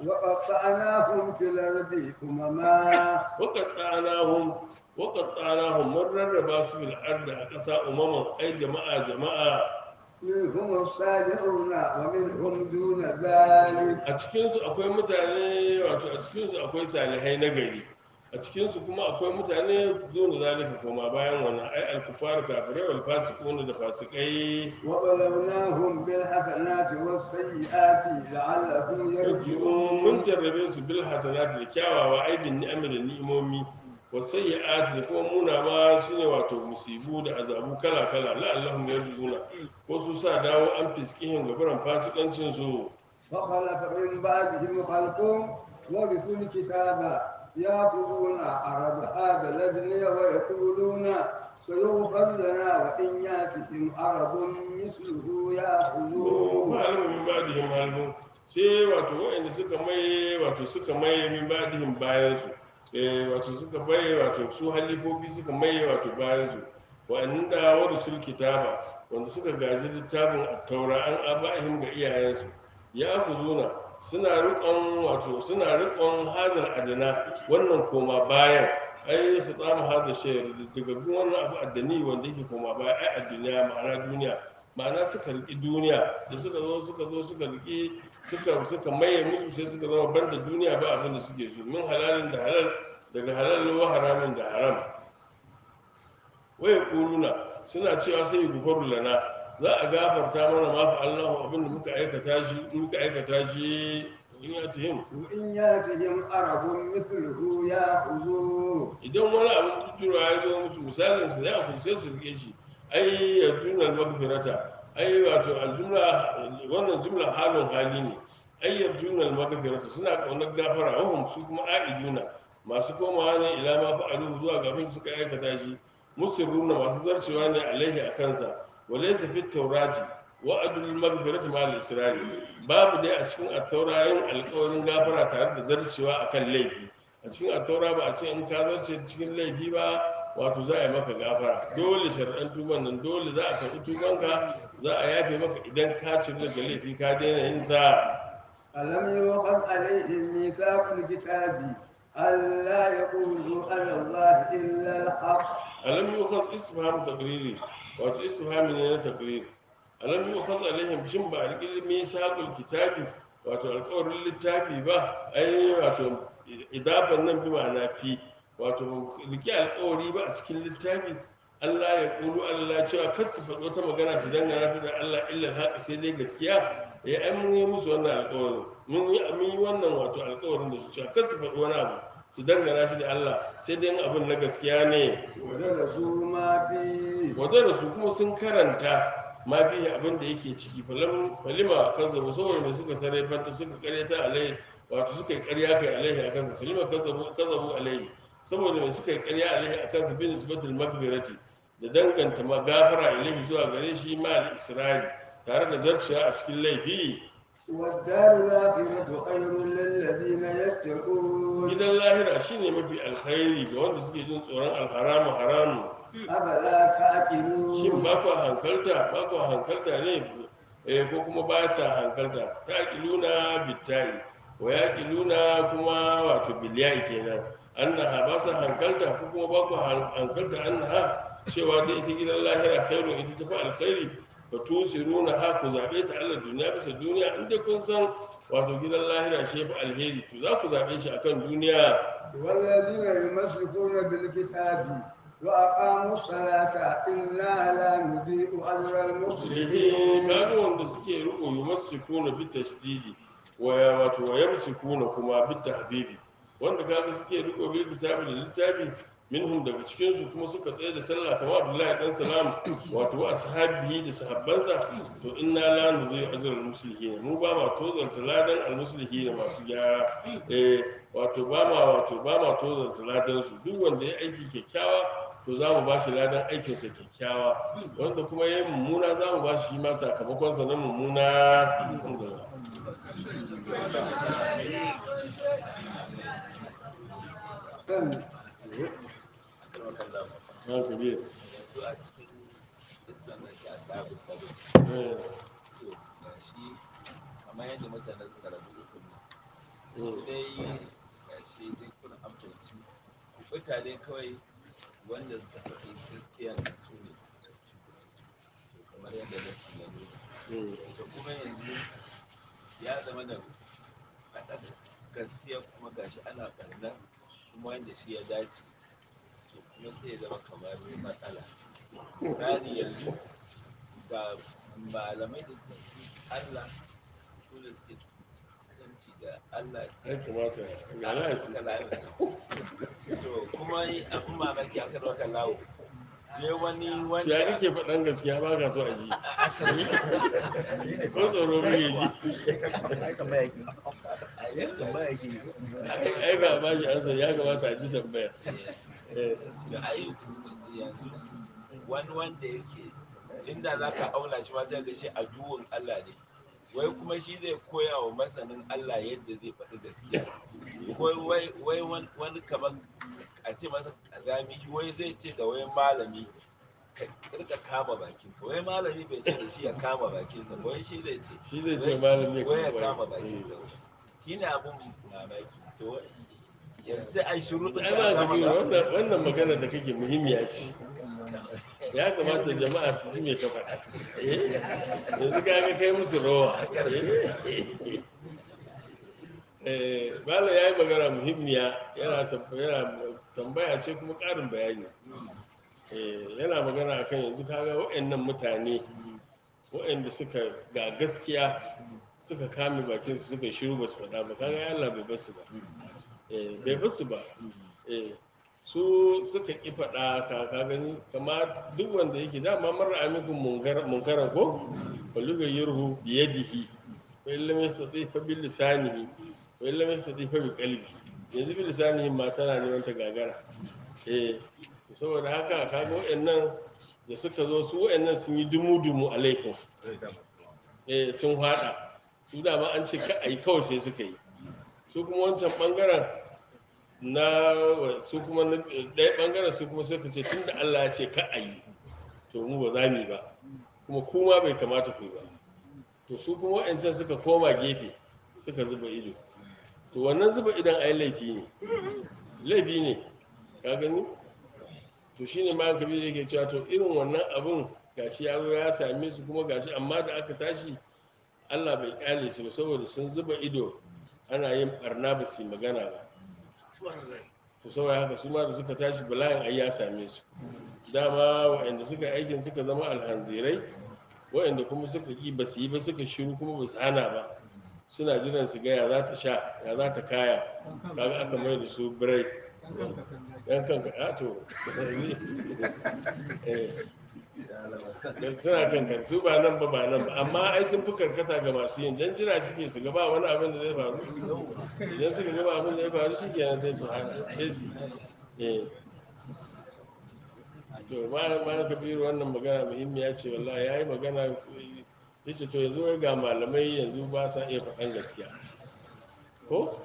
S2: وقطعناهم في الأرض أمما
S1: waqattanahum waqattanahum mun rarraba su bil ardi a ƙasa umaman ai jama'a jama'a
S2: منهم الصالحون ومنهم دون ذلك
S1: a cikin su akwai mutane wato a cikin su akwai salihai na gari a cikin su kuma akwai mutane dole zalika koma bayan wannan ai al-kufar kafirai wal fasiqun da fasikai
S2: وبلوناهم بالحسنات والسيئات لعلهم
S1: yarji'un mun
S2: يرجعون
S1: jarrabe su bil hasanati da kyawawa aibin ni'ami da ni'imomi wa sayyi'ati da kuma muna ma shine wato musibu da azabu kala kala la'allahum yarji'una ko su sa dawo an fiskihin gabaran fasikancin su
S2: فخلف من بعدهم خلق ورثوا الكتاب يأخذون عرض هذا الأدنى ويقولون سيغفر لنا وإن يأتهم عرض مثله يأخذوه
S1: ma'alamu min ba'dihim halbun sai wato wa'anda suka mai wato suka mai min ba'dihim bayan su eh wato suka bai wato su halifofi suka mai wato bayan su wa'anda wanda sul kitaba wanda suka gaji littafin at-taura an aba'ihim ga iyayensu ya akuzuna suna riƙon wato suna riƙon hazal adana wannan koma bayan ai su tsama hada shayar daga gun wannan abu addani wanda yake koma baya ai a duniya ma'ana duniya ma'ana suka riƙi duniya da suka zo suka zo suka riƙi suka suka maye musu sai suka zama banda duniya ba abin da suke so min halalin da halal daga halal wa haramin da haram waya kuluna suna cewa sai gufaru lana za a gafarta mana ma fa Allahu abin da muka aikata shi muka aikata shi in ya tahim
S2: وإن يأتهم عرض مثله يأخذوه
S1: idan wani abin tuturo ya zo musu misalin su ya ku sai su rike shi ai ya jumla magfirata ai wato aljumla wannan jumla halin hali ne ai ya jumla magfirata suna kaunar gafara wahum su kuma aiduna masu komawa ne ila ma fa'alu zuwa ga abin da suka aikata shi musirruna masu zarcewa ne alaihi a kansa walaysa fit tawrati wa'adul magfirati ma al-israri babu dai a cikin at-taura yin alƙawarin gafara tare da zarcewa akan laifi a cikin attaura ba a ce in ka zarce cikin laifi ba wato za a yi maka gafara dole shari'an tuban nan dole za a karɓi tubanka za a yafe maka idan ka cire daga laifi ka daina yin sa
S2: ألم يؤخذ عليهم ميثاق الكتاب ألا يقولوا على الله إلا الحق
S1: alam yukhas istifham taqriri wato istifhami ne na taqriri alam yukhas alaihim shin ba a riƙi misaqul kitabi wato alƙawarin littafi ba ai wato idafan nan bi ma'ana fi wato riƙi alƙawari ba a cikin littafi Allah ya ƙulu Allah cewa kar su faɗo ta magana su dangana ta da Allah illa haƙa sai dai gaskiya eh ai mun yi musu wannan alƙawarin mun yi mun yi wannan wato alƙawarin da su cewa kar su faɗi wani abu su dangana shi da Allah sai dai in abin na gaskiya ne
S2: ودرسوا ما فيه
S1: wadanda su kuma sun karanta ma fi abin da yake ciki falam falima kazzabu saboda mai suka sare fanta suka karyata alai wato suka yi karya kai alaihi a kansa falima kazzabu kazzabu alaihi saboda mai suka yi karya alaihi a kansa bin nisbatul maghfirati da danganta magafara alaihi zuwa gare shi ma al isra'il tare da zarciya a cikin laifi
S2: والدار الآخرة خير للذين يتقون
S1: gidan lahira shine mafi alkhairi ga wanda suke jin tsoron alharamu haramu
S2: أفلا
S1: shin
S2: تعقلون
S1: ba ku hankalta ba ku hankalta ne eh ko kuma ba ta hankalta ta kiluna bitai wa ya kiluna kuma wato biliyai kenan annaha ba sa hankalta ko kuma ba ku han- hankalta annaha cewa ta ita gidan lahira khairu ita tafi alkhairi fa tusiruna ha ku zabe ta Allah duniya bisa duniya in dai kun san wato gidan lahira shi yafi alheri to za ku zabe shi akan duniya
S2: والذين يمسكون بالكتاب وأقاموا الصلاة إنا لا نضيع أجر
S1: musulmi
S2: المصلحين
S1: kaga wanda suke riko yumassikuna bi tashdidi wa ya wato wa yamsikuna kuma bi tahbibi wanda kaga suke riko bil kitabi da littafi minhum daga cikin su kuma suka tsaye da sallah kamar Abdullahi dan Salam wato wa ashabihi da sahabbansa to inna la nuzai ajral muslimin mu ba ma tozanta ladan al muslimin masu gyara eh wato ba ma wato ba ma tozanta ladan su duk wanda ya aiki kyakkyawa to za mu ba shi ladan aikinsa kyakkyawa wanda kuma ya yi mummuna za mu ba shi ma sakamakonsa na mummuna na kabir
S5: yanzu a cikin isan nan ya sabu sabu
S1: eh,
S5: to ga shi kamar yadda mutane suka rabu usun nan su
S1: mm,
S5: dai ga shi dai kuna amfanci mutane kawai wanda suka faɗi gaskiya na su ne To kamar yadda na ya nuna
S1: mm,
S5: to kuma yanzu ya zama da faɗar gaskiya kuma gashi ana ɓarna kuma wanda shi ya dace to kuma sai ya zama kamar matsala misali yanzu ga malamai da suka fi Allah su da suke kusanci da Allah
S1: ya kamata ga lasi
S5: to kuma yi abin mamaki aka raka lawo ne wani
S1: ya
S5: wanda
S1: kake faɗan gaskiya ba ka so a ji ko tsoro kake ji ai ba ba shi ansa ya kamata a ji tambaya eh,
S5: da ai yanzu wani wanda yake inda za ka auna shi ma sai ga shi a duhun Allah ne wai kuma shi zai koya wa masanin Allah yadda zai faɗi gaskiya wai wai wai wani- wani kamar a ce masa kazami wai zai ce da wai malami ka rika kama bakinka wai malami bai ce da shi ya kama bakinsa ba, wai shi zai ce
S1: shi zai ce malami ya
S5: wai ya
S1: kama
S5: kama
S1: baki.
S5: bakinsa shi ne abin mamaki to wai yanzu sai ai shiru
S1: ai
S5: ɗin
S1: ba
S5: ka
S1: ka
S5: kama
S1: biyu
S5: baki.
S1: wannan wannan magana da kake muhimmiya ce ya kamata jama'a su ji me ka faɗa Eh, yanzu ka ga kai musu rawa Eh, eh, malam ya yi magana muhimmiya yana tam- yana tambaya ce kuma ƙarin bayani Eh, yana magana akan yanzu kaga waɗannan mutane waɗanda suka ga gaskiya suka kame bakin su suka shiru ba su faɗa ba kaga Allah bai basu ba eh bai basu ba eh su suka ki faɗa ka ka gani kama duk wanda yake dama marar amikun munkaran ko baluga yurhu biyadihi wa illam yastati fa bil lisanihi wa illam yastati fa bi qalbi yanzu bil lisanihi ma tana neman ta gagara eh to saboda haka kaga waɗannan da suka zo su waɗannan sun yi dumu-dumu alaikum eh sun hada su dama an ce ka ai kawai sai suka yi su kuma wancan bangaren na su kuma na ɗaya bangaren su kuma suka ce tun da Allah ya ce ka a yi to mu ba za mu yi ba kuma kuma bai kamata ku yi ba to su kuma wa'ancan suka koma gefe suka zuba ido to wannan zuba idon ai laifi ne laifi ne ka gani to shine ma kabi da yake cewa to irin wannan abun gashi ya zo ya same su kuma gashi amma da aka tashi Allah bai kyale su ba saboda sun zuba ido ana yin barna ba su yi magana ba to saboda haka su ma da suka tashi bala'in ai ya same su dama waɗanda suka aikin suka zama alhanzirai waɗanda kuma suka yi ba su yi ba suka shiru kuma ba su hana ba suna jiran su ga ya za ta sha ya za ta kaya kaga aka mai da su birai yan kanka a to eh, suna kankan su ba nan ba ba nan ba amma ai sun fi karkata ga masu yin dan jira suke su gaba wani abin da zai faru idan suka gaba abin da zai faru shi kenan sai su hana sai su yi. eh to ma ma kabiru wannan magana muhimmiya ce wallahi yayi magana yace to yanzu wai ga malamai yanzu ba sa iya faɗan gaskiya ko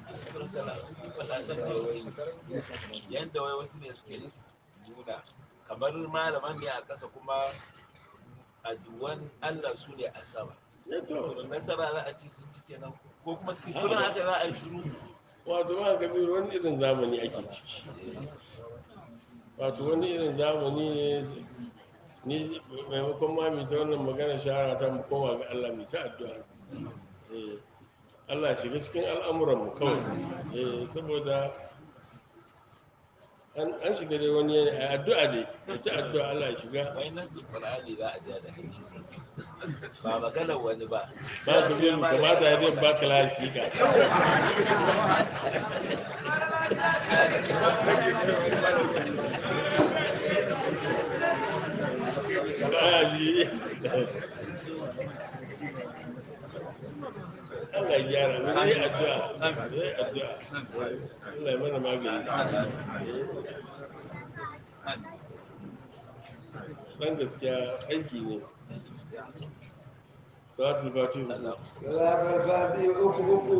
S5: yadda wai wasu ne suke nuna kamar malaman ne a ƙasa kuma a duwan Allah su ne a sama
S1: ya to
S5: to nasara za a ci sun ci kenan ko kuma kuna haka za a yi shiru
S1: wato ma kabiru wani irin zamani ake ciki wato wani irin zamani ne ni maimakon ma mai ta wannan magana shahara ta mu koma ga Allah mai ta addu'a Eh, Allah shiga cikin al'amuran mu kawai Eh, saboda an an shiga dai wani yanayi a addu'a dai da ta addu'a Allah ya shiga
S5: wai nasu qur'ani za a ja da hadisi ba maganar wani ba
S1: ba ka biyu kamata ya zai baka lasika ba ji Allah ya gyara mu yi addu'a mu yi addu'a Allah ya mana magani dan gaskiya aiki ne salatul fatihu
S2: Salatul Fati uku uku.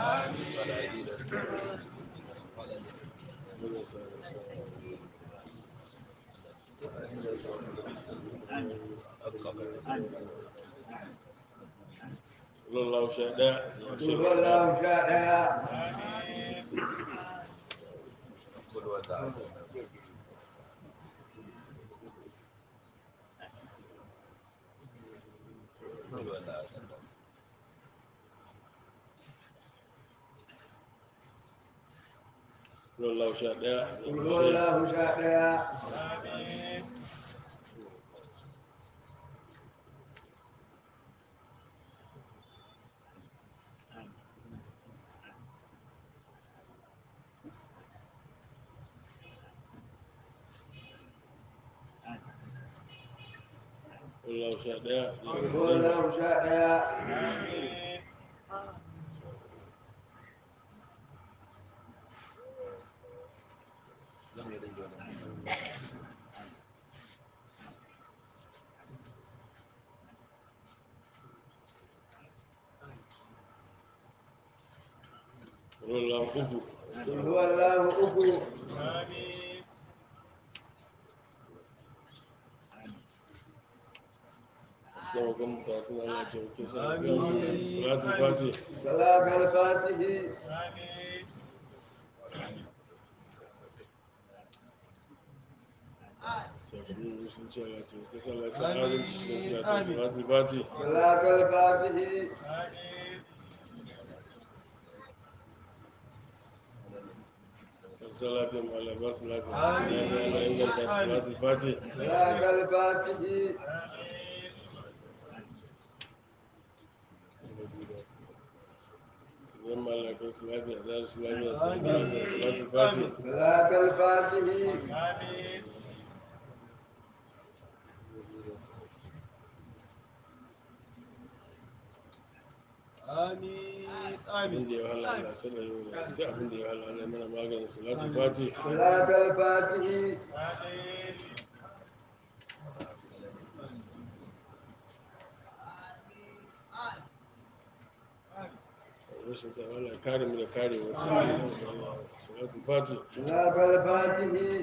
S1: Allah sha ɗaya
S2: Wallahu sha ɗaya.
S5: kulwa da kulwa da
S1: Allah sha ɗaya
S2: Wallahu sha ɗaya.
S1: Allah sha ɗaya
S2: Wallahu sha ɗaya.
S1: Allah uku
S2: Wallahu uku.
S1: sama kan bukatun Allah ce ke sa salatul fatihu
S2: Salatul Fatihi.
S1: shekaru sun ce Allah ce ke sa Allah sa adalci cikin salatul salatul fatihu
S2: Salatul Fatihi.
S1: sa lafiyan Allah ba su lafiya lafiya Allah inganta salatul fatihu
S2: Salatul Fatihi.
S1: idan Allah kai su lafiya za su lafiya su lafiya salatul fatihu
S2: Salatul Fatihi.
S1: abin da ya wahala Allah sallar yau da duk abin da ya wahala Allah mana maganin salatul fatihu
S2: Salatul Fatihi.
S1: rashin sa Allah kare mu da kare wasu salatul fatihu
S2: Salatul Fatihi.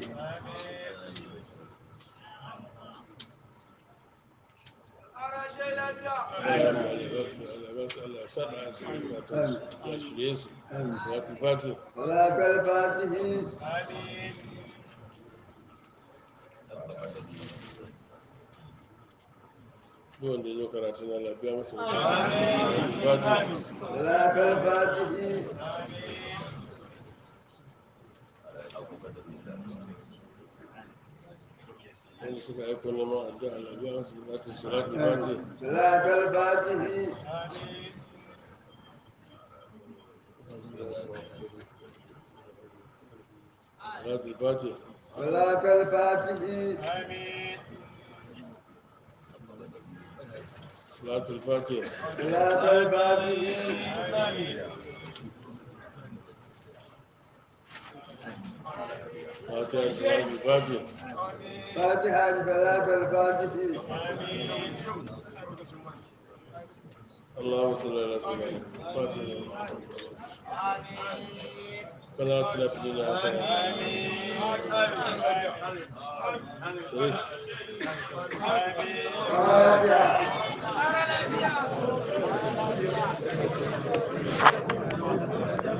S1: Allah ya ba su Allah ya ba su Allah ya sa da su zukatan su ya shirye su salatul fatihu
S2: Salatul Fatihi.
S1: duk wanda ya zo karatu na lafiya masa salatul fatihu
S2: Salatul Fatihi.
S1: yanzu wanda suka aiko neman addu'a Allah biya musu bukatun salatu fati
S2: صلاة الفاتح
S1: salatu fati
S2: صلاة الفاتح
S1: salatu fati
S2: صلاة الفاتح
S1: fatiha salatu fati
S2: فاتحة صلاة الفاتح
S1: اللهم صل على سيدنا فاتح ولا تلف لنا حسنة شريف
S2: فاتحة